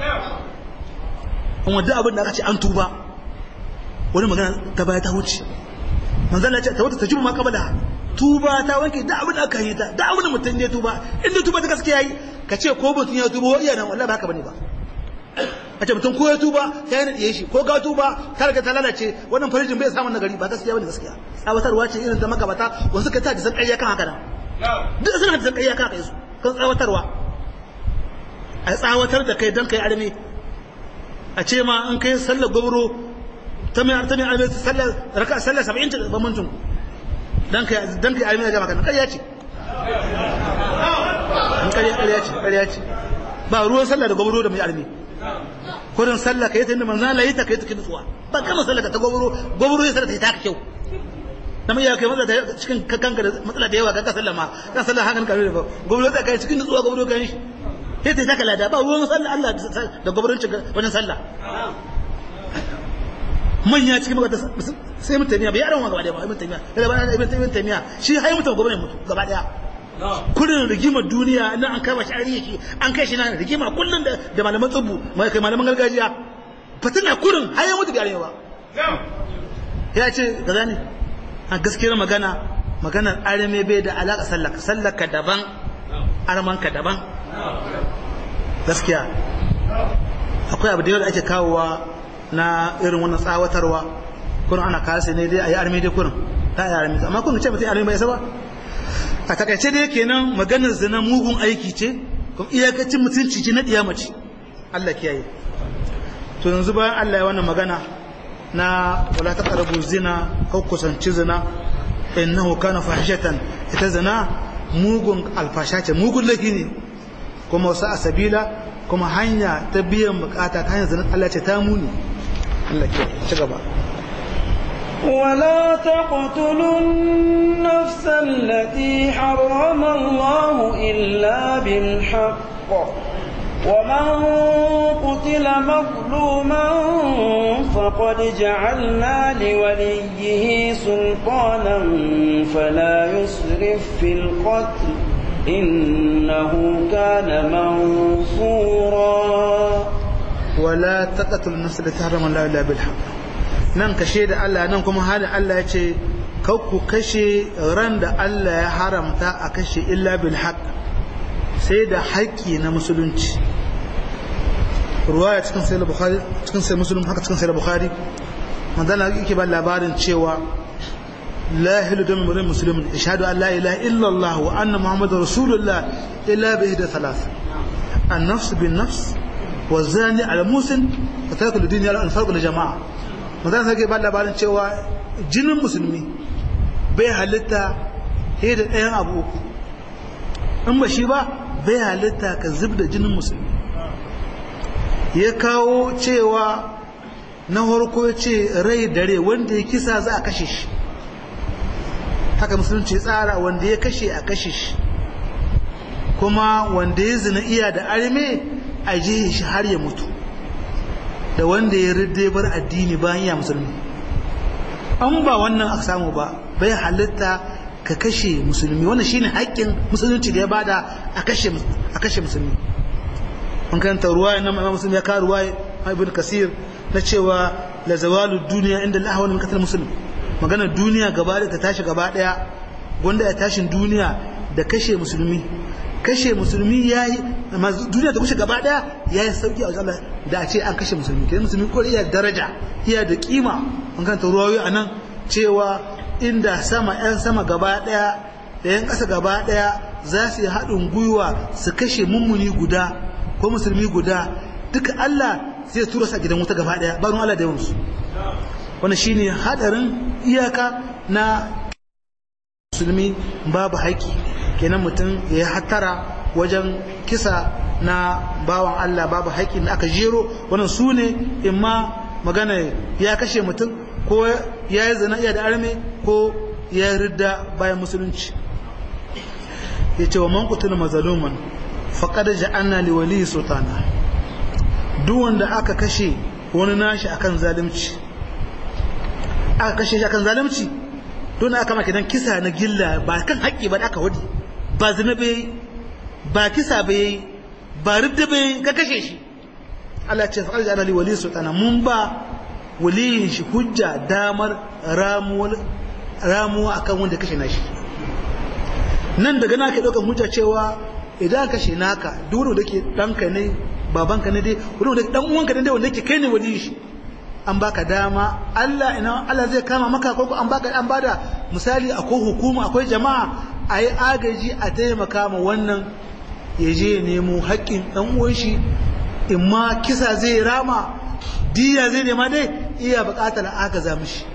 [SPEAKER 2] kuma duk abin da aka ce an tuba wani magana ta baya ta wuce manzo Allah ya ce ta wata tajumma qabala tuba ta wanke da abin da aka yi ta da abin da mutum ya tuba inda tuba ta gaskiya yi ka ce ko mutum ya tuba iya nan wallahi ba haka bane ba a ce mutum ko ya tuba ta yi naɗiye shi ko ga tuba ta riga ta lalace wannan farijin bai samun nagari ba gaskiya bane gaskiya tsawatarwa ce irin ta makabata wasu ka ta da san ƙarya kan haka nan duk suna da san ƙarya kan haka su kan tsawatarwa a tsawatar da kai dan kai arme a ce ma in kai sallar gobro ta mai ta mai arme sallar raka sallar 70 ta bambancin dan kai dan kai almina jama'a kan ƙarya ce an ƙarya ƙarya ce ƙarya ce ba ruwan sallah da gobaro da mai almi kurin sallah kai ta inda manzo Allah yi ta kai ta nutsuwa ba kama sallah ta gobaro gobaro ya sallah ta yi ta kyau dan iya kai matsala da cikin kanka da matsala da yawa ga sallah ma kan sallah hakan kare ba gobaro ta kai cikin nutsuwa gobaro kan shi sai ta taka lada ba ruwan sallah Allah da gobaron wajen sallah manya cikin magata sai mun tamiya bai yaran wa gaba daya ba mun tamiya daga bana ibn ibn tamiya shi hai mutum gwamnati mutu gaba daya kullun rigimar duniya nan an kama shi ariyi an kai shi nan rigima kullun da da malaman tsubu mai kai malaman gargajiya fatina kurin hai mutu bai ba ya ce kaza ne a gaskiyar magana maganar arame bai da alaka sallaka sallaka daban armanka daban gaskiya akwai abu da yawa da ake kawowa na irin wannan tsawatarwa kurin ana kasa ne dai a yi armi dai kurin ta yi armi amma kun ce mutum armi bai saba a takaice dai kenan maganar zina mugun aiki ce kuma iyakacin mutunci ce na mace Allah kiyaye to yanzu bayan Allah ya wannan magana na wala taqrabu zina ko kusanci zina innahu kana fahishatan ita zina mugun alfasha ce mugun laifi ne kuma wasu asabila kuma hanya ta biyan bukata ta hanyar zina Allah ce ta muni Allah ke ci gaba
[SPEAKER 1] ولا تقتلوا النفس التي حرم الله إلا بالحق ومن قتل مظلوما فقد جعلنا لوليه سلطانا فلا يسرف في القتل إنه كان منصورا
[SPEAKER 2] ولا تقتلوا النفس التي حرم الله إلا بالحق nan kashe da Allah nan kuma halin Allah ya ce ku kashe ran da Allah ya haramta a kashe illa bil haq sai da haƙƙi na musulunci ruwaya cikin sai bukhari cikin sai muslim haka cikin sai bukhari manzana yake ba labarin cewa la hilu dami murin muslimin ishadu an la ilaha illa Allah wa anna muhammadar rasulullah illa bi ihda thalath an nafs bin nafs wa zani al musin wa tarku lidin ya al-farq li jama'a manzon sai ke ba labarin cewa jinin musulmi bai halitta sai da ɗayan abu uku in ba shi ba bai halitta ka zub da jinin musulmi ya kawo cewa na harko ce rai da rai wanda ya kisa za a kashe shi haka musulunci tsara wanda ya kashe a kashe shi kuma wanda ya zina iya da arme a jihe shi har ya mutu da wanda ya ridde bar addini bayan ya musulmi an ba wannan aka samu ba bai halitta ka kashe musulmi wannan shine haƙƙin musulunci da ya bada a kashe a kashe musulmi an karanta ruwaya nan imam muslim ya ka ruwaya ibn kasir na cewa la zawalu duniya inda Allah wani katal muslim magana duniya gaba da ta tashi gaba daya wanda ya tashin duniya da kashe musulmi kashe musulmi yayi amma duniya ta kushe gaba daya yayi sauki a wajen Allah da a ce an kashe musulmi kai musulmi ko iya daraja iya da kima an karanta ruwayoyi anan cewa inda sama 'yan sama gaba ɗaya da 'yan ƙasa gaba ɗaya za su yi haɗin gwiwa su kashe mummuni guda ko musulmi guda duka Allah zai tura su a gidan wuta gaba ɗaya barin Allah da yawansu wani shi ne haɗarin iyaka na musulmi babu haƙƙi kenan mutum ya yi hattara wajen kisa na bawan Allah babu haƙƙi da aka jero wannan su ne in ma magana ya kashe mutum ko ya yi zina iya da arme ko ya yi ridda bayan musulunci ya ce wa man kutuna mazaluman faƙad ja'anna li wali sultana duk wanda aka kashe wani nashi akan zalunci aka kashe shi akan zalunci don aka maka dan kisa na gilla ba kan haƙƙi ba da aka wadi ba zina bai ba kisa bai ba ridda bai ka kashe shi Allah ce faƙad ja'anna li wali sultana mun ba waliyin shi hujja damar ramuwa akan wanda kashe nashi nan daga naka ɗaukan hujja cewa idan kashe naka duk wanda ke ɗanka ne babanka ne dai wanda ke ɗan uwanka ne dai wanda ke kai ne waliyin shi an baka dama Allah ina Allah zai kama maka ko an baka an bada misali akwai hukuma akwai jama'a a yi agaji a taimaka ma wannan ya je nemo haƙƙin ɗan uwan shi in ma kisa zai rama diya zai nema dai iya buƙatar aka za mishi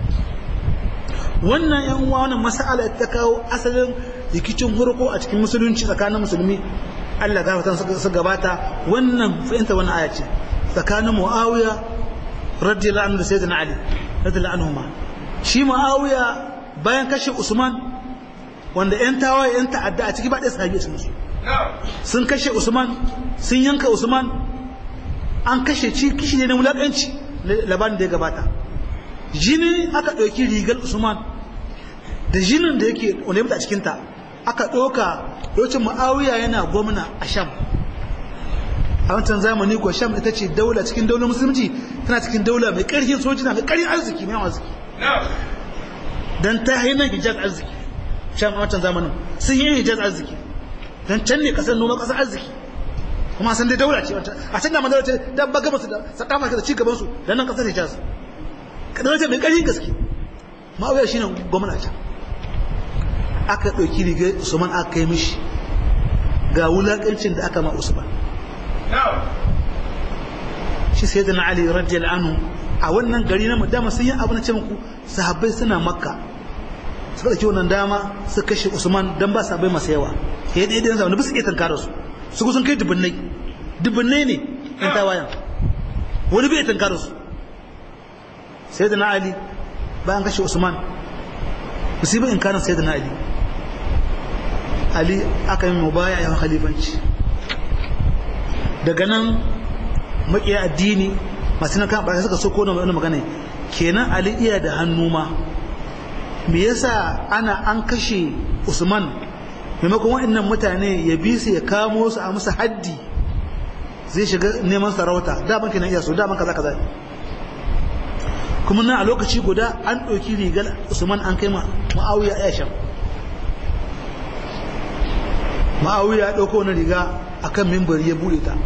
[SPEAKER 2] wannan yan uwa wannan mas'ala ta kawo asalin rikicin hurko a cikin musulunci tsakanin musulmi Allah gafarta su gabata wannan fahimta wannan aya ce tsakanin Muawiya radiyallahu anhu da Sayyidina Ali radiyallahu anhuma shi Muawiya bayan kashe Usman wanda yan tawaye yan ta'adda a ciki ba ɗaya sahabi su musu sun kashe Usman sun yanka Usman an kashe ci kishi ne na mulakanci labarin da ya gabata jini aka ɗauki rigar usman da jinin da yake wanda ya a cikinta aka ɗauka lokacin ma'awiya yana gwamna a sham a wancan zamani ko sham ita ce daula cikin daular musulunci tana cikin daula mai ƙarfin sojina mai ƙarfin arziki mai arziki don ta yi nan hijaz arziki sham a wancan zamanin sun yi hijaz arziki don can ne ƙasar noma ƙasar arziki kuma san dai daula ce a can da madara ce da ba gaba su da sakafa da ci gaban su da nan kasar Hijaz ka daula ce mai ƙarfin gaske ma'auya shine gwamna can aka ɗauki riga Usman aka kai mishi ga wulakancin da aka ma Usman shi sai da na Ali radiyallahu anhu a wannan gari na dama sun yi abu na ce muku sahabbai suna makka suka ɗauki wannan dama su kashe Usman dan ba sahabbai masu yawa sai dai dai zama ba su iya tankara su su sun kai dubunnai dubunnai ne ɗan tawayan wani bai tankara su sai da na ali bayan kashe usman musibar in kanan sai da na ali ali aka yi mubaya yawan khalifanci daga nan makiya addini masu na kan ɓarfi suka so kona wani magana kenan ali iya da hannu ma me yasa ana an kashe usman maimakon waɗannan mutane ya bi su ya kamo su a musu haddi zai shiga neman sarauta daman kenan iya so daman kaza kaza kuma na a lokaci guda an ɗauki rigar usman an kai ma'awiya ya shan ma'awiya ya ɗauko wani riga a kan mimbar ya buɗe ta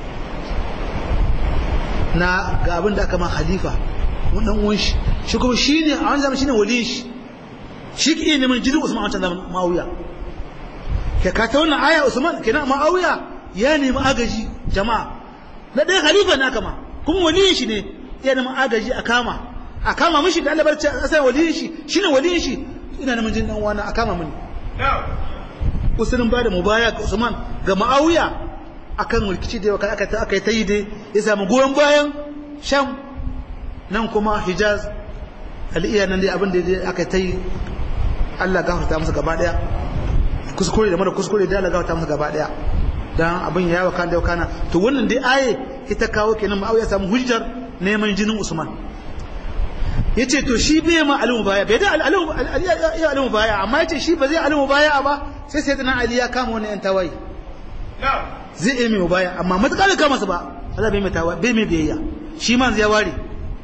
[SPEAKER 2] na ga abin da aka ma halifa wannan uwan shi shi kuma shi ne a wani zama shi ne waliyin shi shi ke iya neman jirin usman a wancan zaman ma'awiya ka kata wannan aya usman kenan ma'awiya ya nemi agaji jama'a na ɗaya khalifa na kama kuma waliyin shi ne iya neman agaji a kama a kama mishi da Allah barci a sai waliyin shi shine waliyin shi ina neman jin dan wani a kama mini usulun ba da mubaya ga Usman ga Ma'awiya akan rikici da aka aka aka ta yi dai ya samu goyon bayan Sham nan kuma Hijaz al'iya nan dai abin da aka ta yi Allah gafarta musu gaba daya kuskure da mara kuskure da Allah gafarta musu gaba daya dan abin ya yawa kan da kana to wannan dai aye ita kawo kenan Ma'awiya samu hujjar neman jinin Usman yace to shi bai ma alimu baya bai da alimu ya alimu baya amma yace shi ba zai alimu baya ba sai sai da Ali ya kama wani yan tawaye zai yi mai baya amma matakar da kama su ba Allah bai mai tawaye bai mai biyayya shi ma ya ware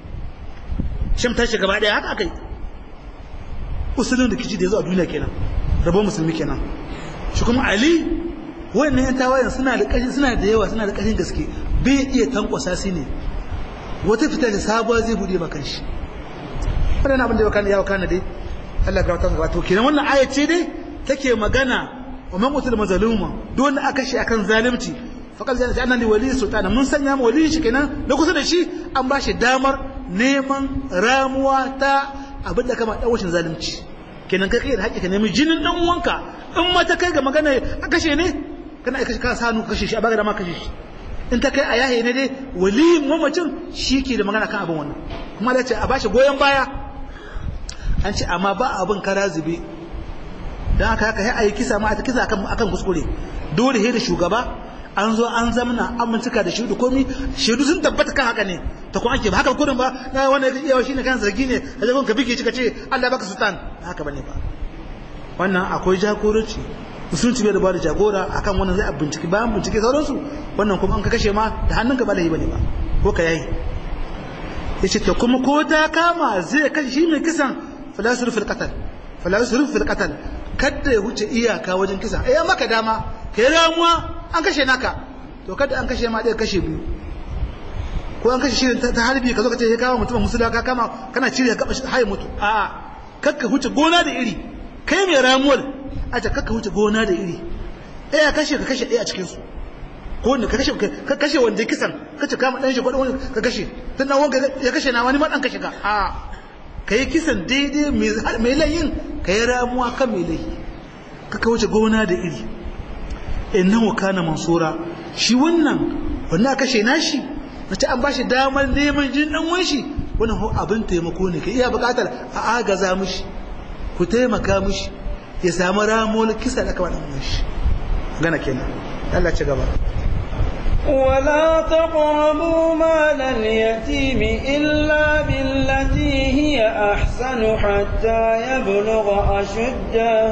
[SPEAKER 2] shim tashi gaba daya haka akai usulun da kici da yazo a duniya kenan rabon musulmi kenan shi kuma Ali wannan yan tawayen suna da ƙarfi suna da yawa suna da ƙarfin gaske bai iya tankwasa su ne wata fita da sabuwa zai bude maka shi wannan abin da ya kana ya kana dai Allah ga wata wato kenan wannan aya ce dai take magana wa man qutil mazluma don aka shi akan zalunci faqal zalika ja'alna li wali sultana mun sanya mu wali shi kenan da kusa da shi an ba shi damar neman ramuwa ta abin da kama dawashin zalunci kenan kai kai da haƙƙi ka nemi jinin dan uwanka in ma ta kai ga magana a kashe ne kana aika ka sanu kashe shi a baga da ma kashe shi in ta kai a yahe ne dai waliyin mamacin shi ke da magana kan abin wannan kuma da ce a bashi goyon baya an ce amma ba abin kara zube don haka haka sai a yi kisa ma a kisa akan akan kuskure dole he da shugaba an zo an zamana an bincika da shaidu komi shaidu sun tabbata kan haka ne ta kuma ake ba haka kudin ba na wanda ya iya shi ne kan zargi ne a jagon ka bige shi ka ce Allah baka sultan haka bane ba wannan akwai jagoranci musulunci bai da ba da jagora akan wannan zai a bincike bayan bincike sauransu wannan kuma an ka kashe ma da hannunka ba laifi bane ba ko ka yayi yace to kuma ko ta kama zai kashe shi mai kisan fala yusrif fil qatl fala yusrif fil qatl kada ya wuce iyaka wajen kisa eh maka dama kai ramuwa an kashe naka to kada an kashe ma dai kashe biyu ko an kashe shi ta harbi ka zo ka ce ya kawo mutum musulma ka kama kana cire ka haye mutu a'a kakka huce gona da iri kai mai ramuwar a ta kakka huce gona da iri ɗaya kashe ka kashe ɗaya a cikinsu ko wanda ka kashe ka kashe wanda kisan ka ce kama ɗan shi ko wanda ka kashe tun nan wanda ya kashe na wani ma ɗan kashe ka a ka yi kisan daidai mai layin ka yi ramuwa kan mai layi kakka wuce gona da iri innahu kana mansura shi wannan wanda kashe nashi mace an bashi damar neman jin dan wanshi wannan ho abin taimako ne ka iya buƙatar a agaza mishi ku taimaka mishi ya samu ramon kisa da kawai ɗan shi gana kenan Allah ci gaba
[SPEAKER 1] ولا تقربوا مال اليتيم إلا بالتي هي أحسن حتى يبلغ أشده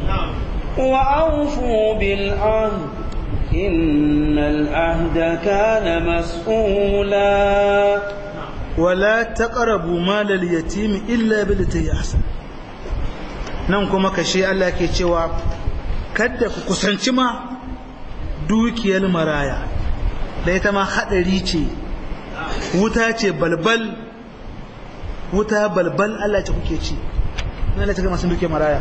[SPEAKER 1] وأوفوا بالعهد إن العهد كان مسؤولا
[SPEAKER 2] ولا تقربوا مال اليتيم إلا بالتي هي أحسن nan kuma kashe Allah ke cewa kada ku kusanci ma dukiyar maraya da ita ma hadari ce wuta ce balbal wuta balbal Allah ce kuke ci na Allah ce ga masu dukiyar maraya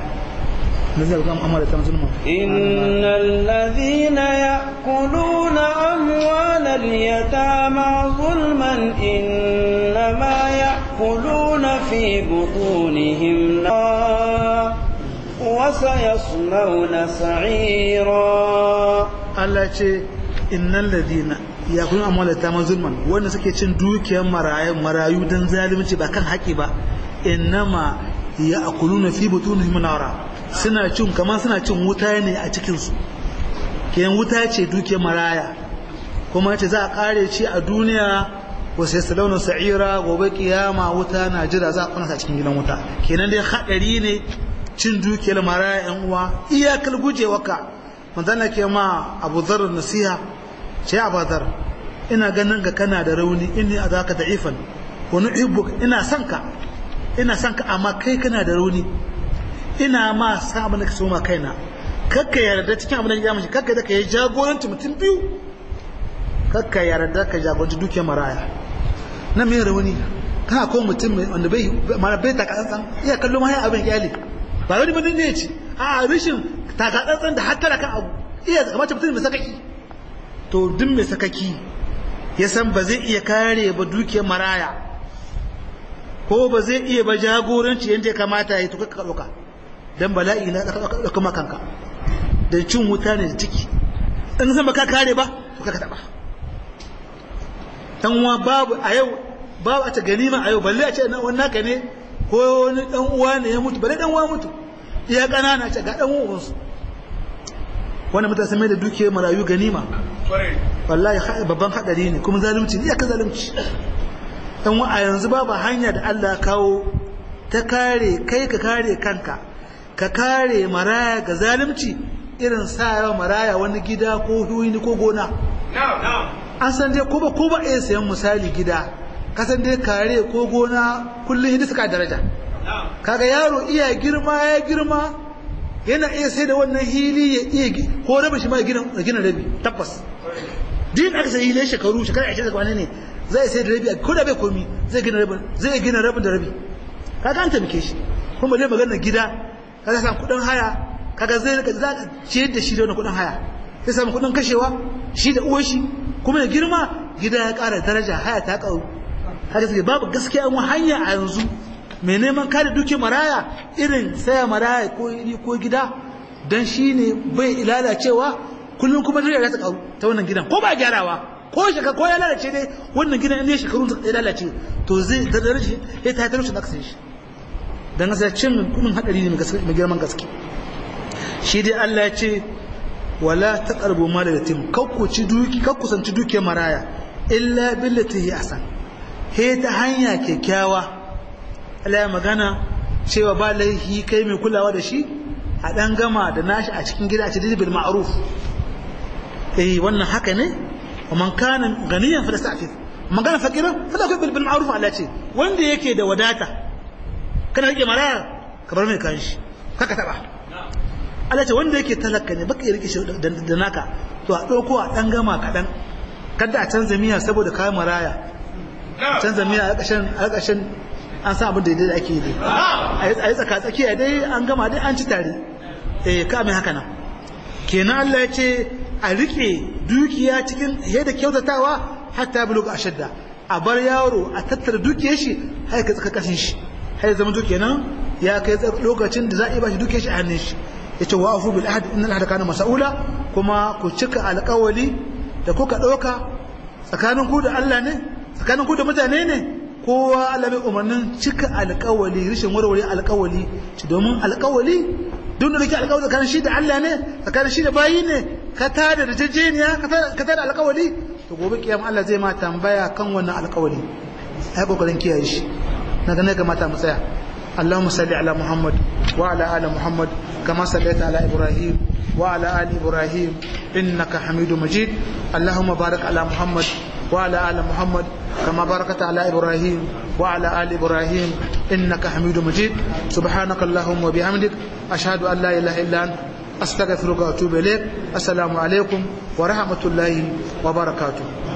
[SPEAKER 1] إن الذين يأكلون أموال اليتامى ظلما إنما يأكلون في بطونهم نارا وسيصلون سعيرا
[SPEAKER 2] Allah ce innal ladina yakun amwala ta zulman wanda suke cin dukiyar marayu marayu dan zalunci ba kan haƙi ba innama ya'kuluna fi butunihim nara suna cin kamar suna cin wuta ne a cikin su kiyan wuta ce dukiyar maraya kuma ce za a kare ci a duniya wasu yasalawna sa'ira gobe kiyama wuta na jira za a kuna sa cikin gidan wuta kenan dai hadari ne cin dukiyar maraya yan uwa iyakar gujewarka manzana ke ma abu zarar nasiha ce abu zar ina ganin ga kana da rauni inni a zaka da'ifan wani ibbuk ina son ka ina son ka amma kai kana da rauni ina ma sa abin da ka so ma kaina kakka yarda cikin abin da ya mashi kakka da ka yi jagoranci mutum biyu kakka yarda ka jagoranci dukiyar maraya na mai rauni kana ko mutum wanda bai mara bai taka tsantsan iya kallo ma abin iyali ba wani bane ne ce a rashin takatsantsan da hattara kan abu iya kamata mutum mai sakaki to duk mai sakaki ya san ba zai iya kare ba dukiyar maraya ko ba zai iya ba jagoranci yadda ya kamata ya tuka ɗauka don bala'i na ɗauka makanka da cin wuta ne da ciki in zama ka kare ba to ka taɓa ɗan uwa babu a yau babu a ta ganima a yau balle a ce wani naka ne ko wani ɗan uwa ne ya mutu balle ɗan uwa mutu iya ƙanana ce ga ɗan uwansu wani mutane sun mai da dukiyar marayu ganima wallahi babban haɗari ne kuma zalunci ne ka zalunci dan a yanzu babu hanya da Allah kawo ta kare kai ka kare kanka ka kare maraya ga zalunci irin sa yawa maraya wani gida ko huini ko gona an san dai ko ba ko ba iya sayan misali gida ka san dai kare ko gona kullum hindi suka daraja kaga yaro iya girma ya girma yana iya sai da wannan hili ya iya ko rabin shi ma gina gina rabi tabbas din aka sai hili shekaru shekara 20 da ne zai sai da rabi ko da bai komi zai gina rabin zai gina rabin da rabi kaga an taimake shi kuma dai magana gida kaga san kudin haya kaga zai rika za ka ciyar da shi da wannan kudin haya sai samu kudin kashewa shi da uwar shi kuma da girma gida ya ƙara daraja haya ta ƙaru haka sai babu gaskiya mu hanya a yanzu mai neman kare duki maraya irin saya maraya ko ko gida dan shine bai lalacewa kullum kuma daraja ta ƙaru ta wannan gidan ko ba gyarawa ko shaka ko ya lalace dai wannan gidan ne shekarun ya lalace to zai da daraja ya ta talauci da aka shi dan gasa cin kudin hadari ne mai girman gaske shi dai Allah ya ce wala taqrabu mal yatim kakku ci duki kakku sanci dukiyar maraya illa billati hi ahsan he ta hanya kyakkyawa Allah ya magana cewa ba laihi kai mai kulawa da shi a dan gama da nashi a cikin gida a cikin bil ma'ruf eh wannan haka ne ومن كان غنيا فليستعفف ومن كان فقيرا فليأكل بالمعروف على شيء wanda yake da wadata kana rike maraya ka bar mai kan shi kaka taba Allah ce wanda yake talaka ne baka rike shi da naka to a dauko a dan gama kadan kada a canza miya saboda kayan maraya canza miya a ƙarshen a ƙarshen an san abin da yadda ake yi a yi tsaka tsakiya dai an gama dai an ci tare eh ka mai haka nan kenan Allah ya ce a riƙe dukiya cikin yadda kyautatawa hatta buluga a shadda a bar yaro a tattara dukiyar shi har ka tsaka kashin shi har zama dukiya nan ya kai lokacin da za a yi bashi dukiyar shi a hannun shi ya ce wa afu bil ahad innal ahda kana mas'ula kuma ku cika alƙawali da kuka ɗauka tsakanin ku da Allah ne tsakanin ku da mutane ne kowa Allah bai umarnin cika alƙawali rashin warware alƙawali domin alƙawali duk da kake alƙawari tsakanin shi da Allah ne tsakanin shi da bayi ne ka tada da jejjeniya ka tada alƙawari to gobe kiyam Allah zai ma tambaya kan wannan alƙawari ai kokarin kiyaye shi na ga ne ga mata mu tsaya اللهم صل على محمد وعلى ال محمد كما صليت على ابراهيم وعلى ال ابراهيم انك حميد مجيد اللهم بارك على محمد وعلى ال محمد كما باركت على ابراهيم وعلى ال ابراهيم انك حميد مجيد سبحانك اللهم وبحمدك اشهد ان لا اله الا انت استغفرك واتوب اليك السلام عليكم ورحمه الله وبركاته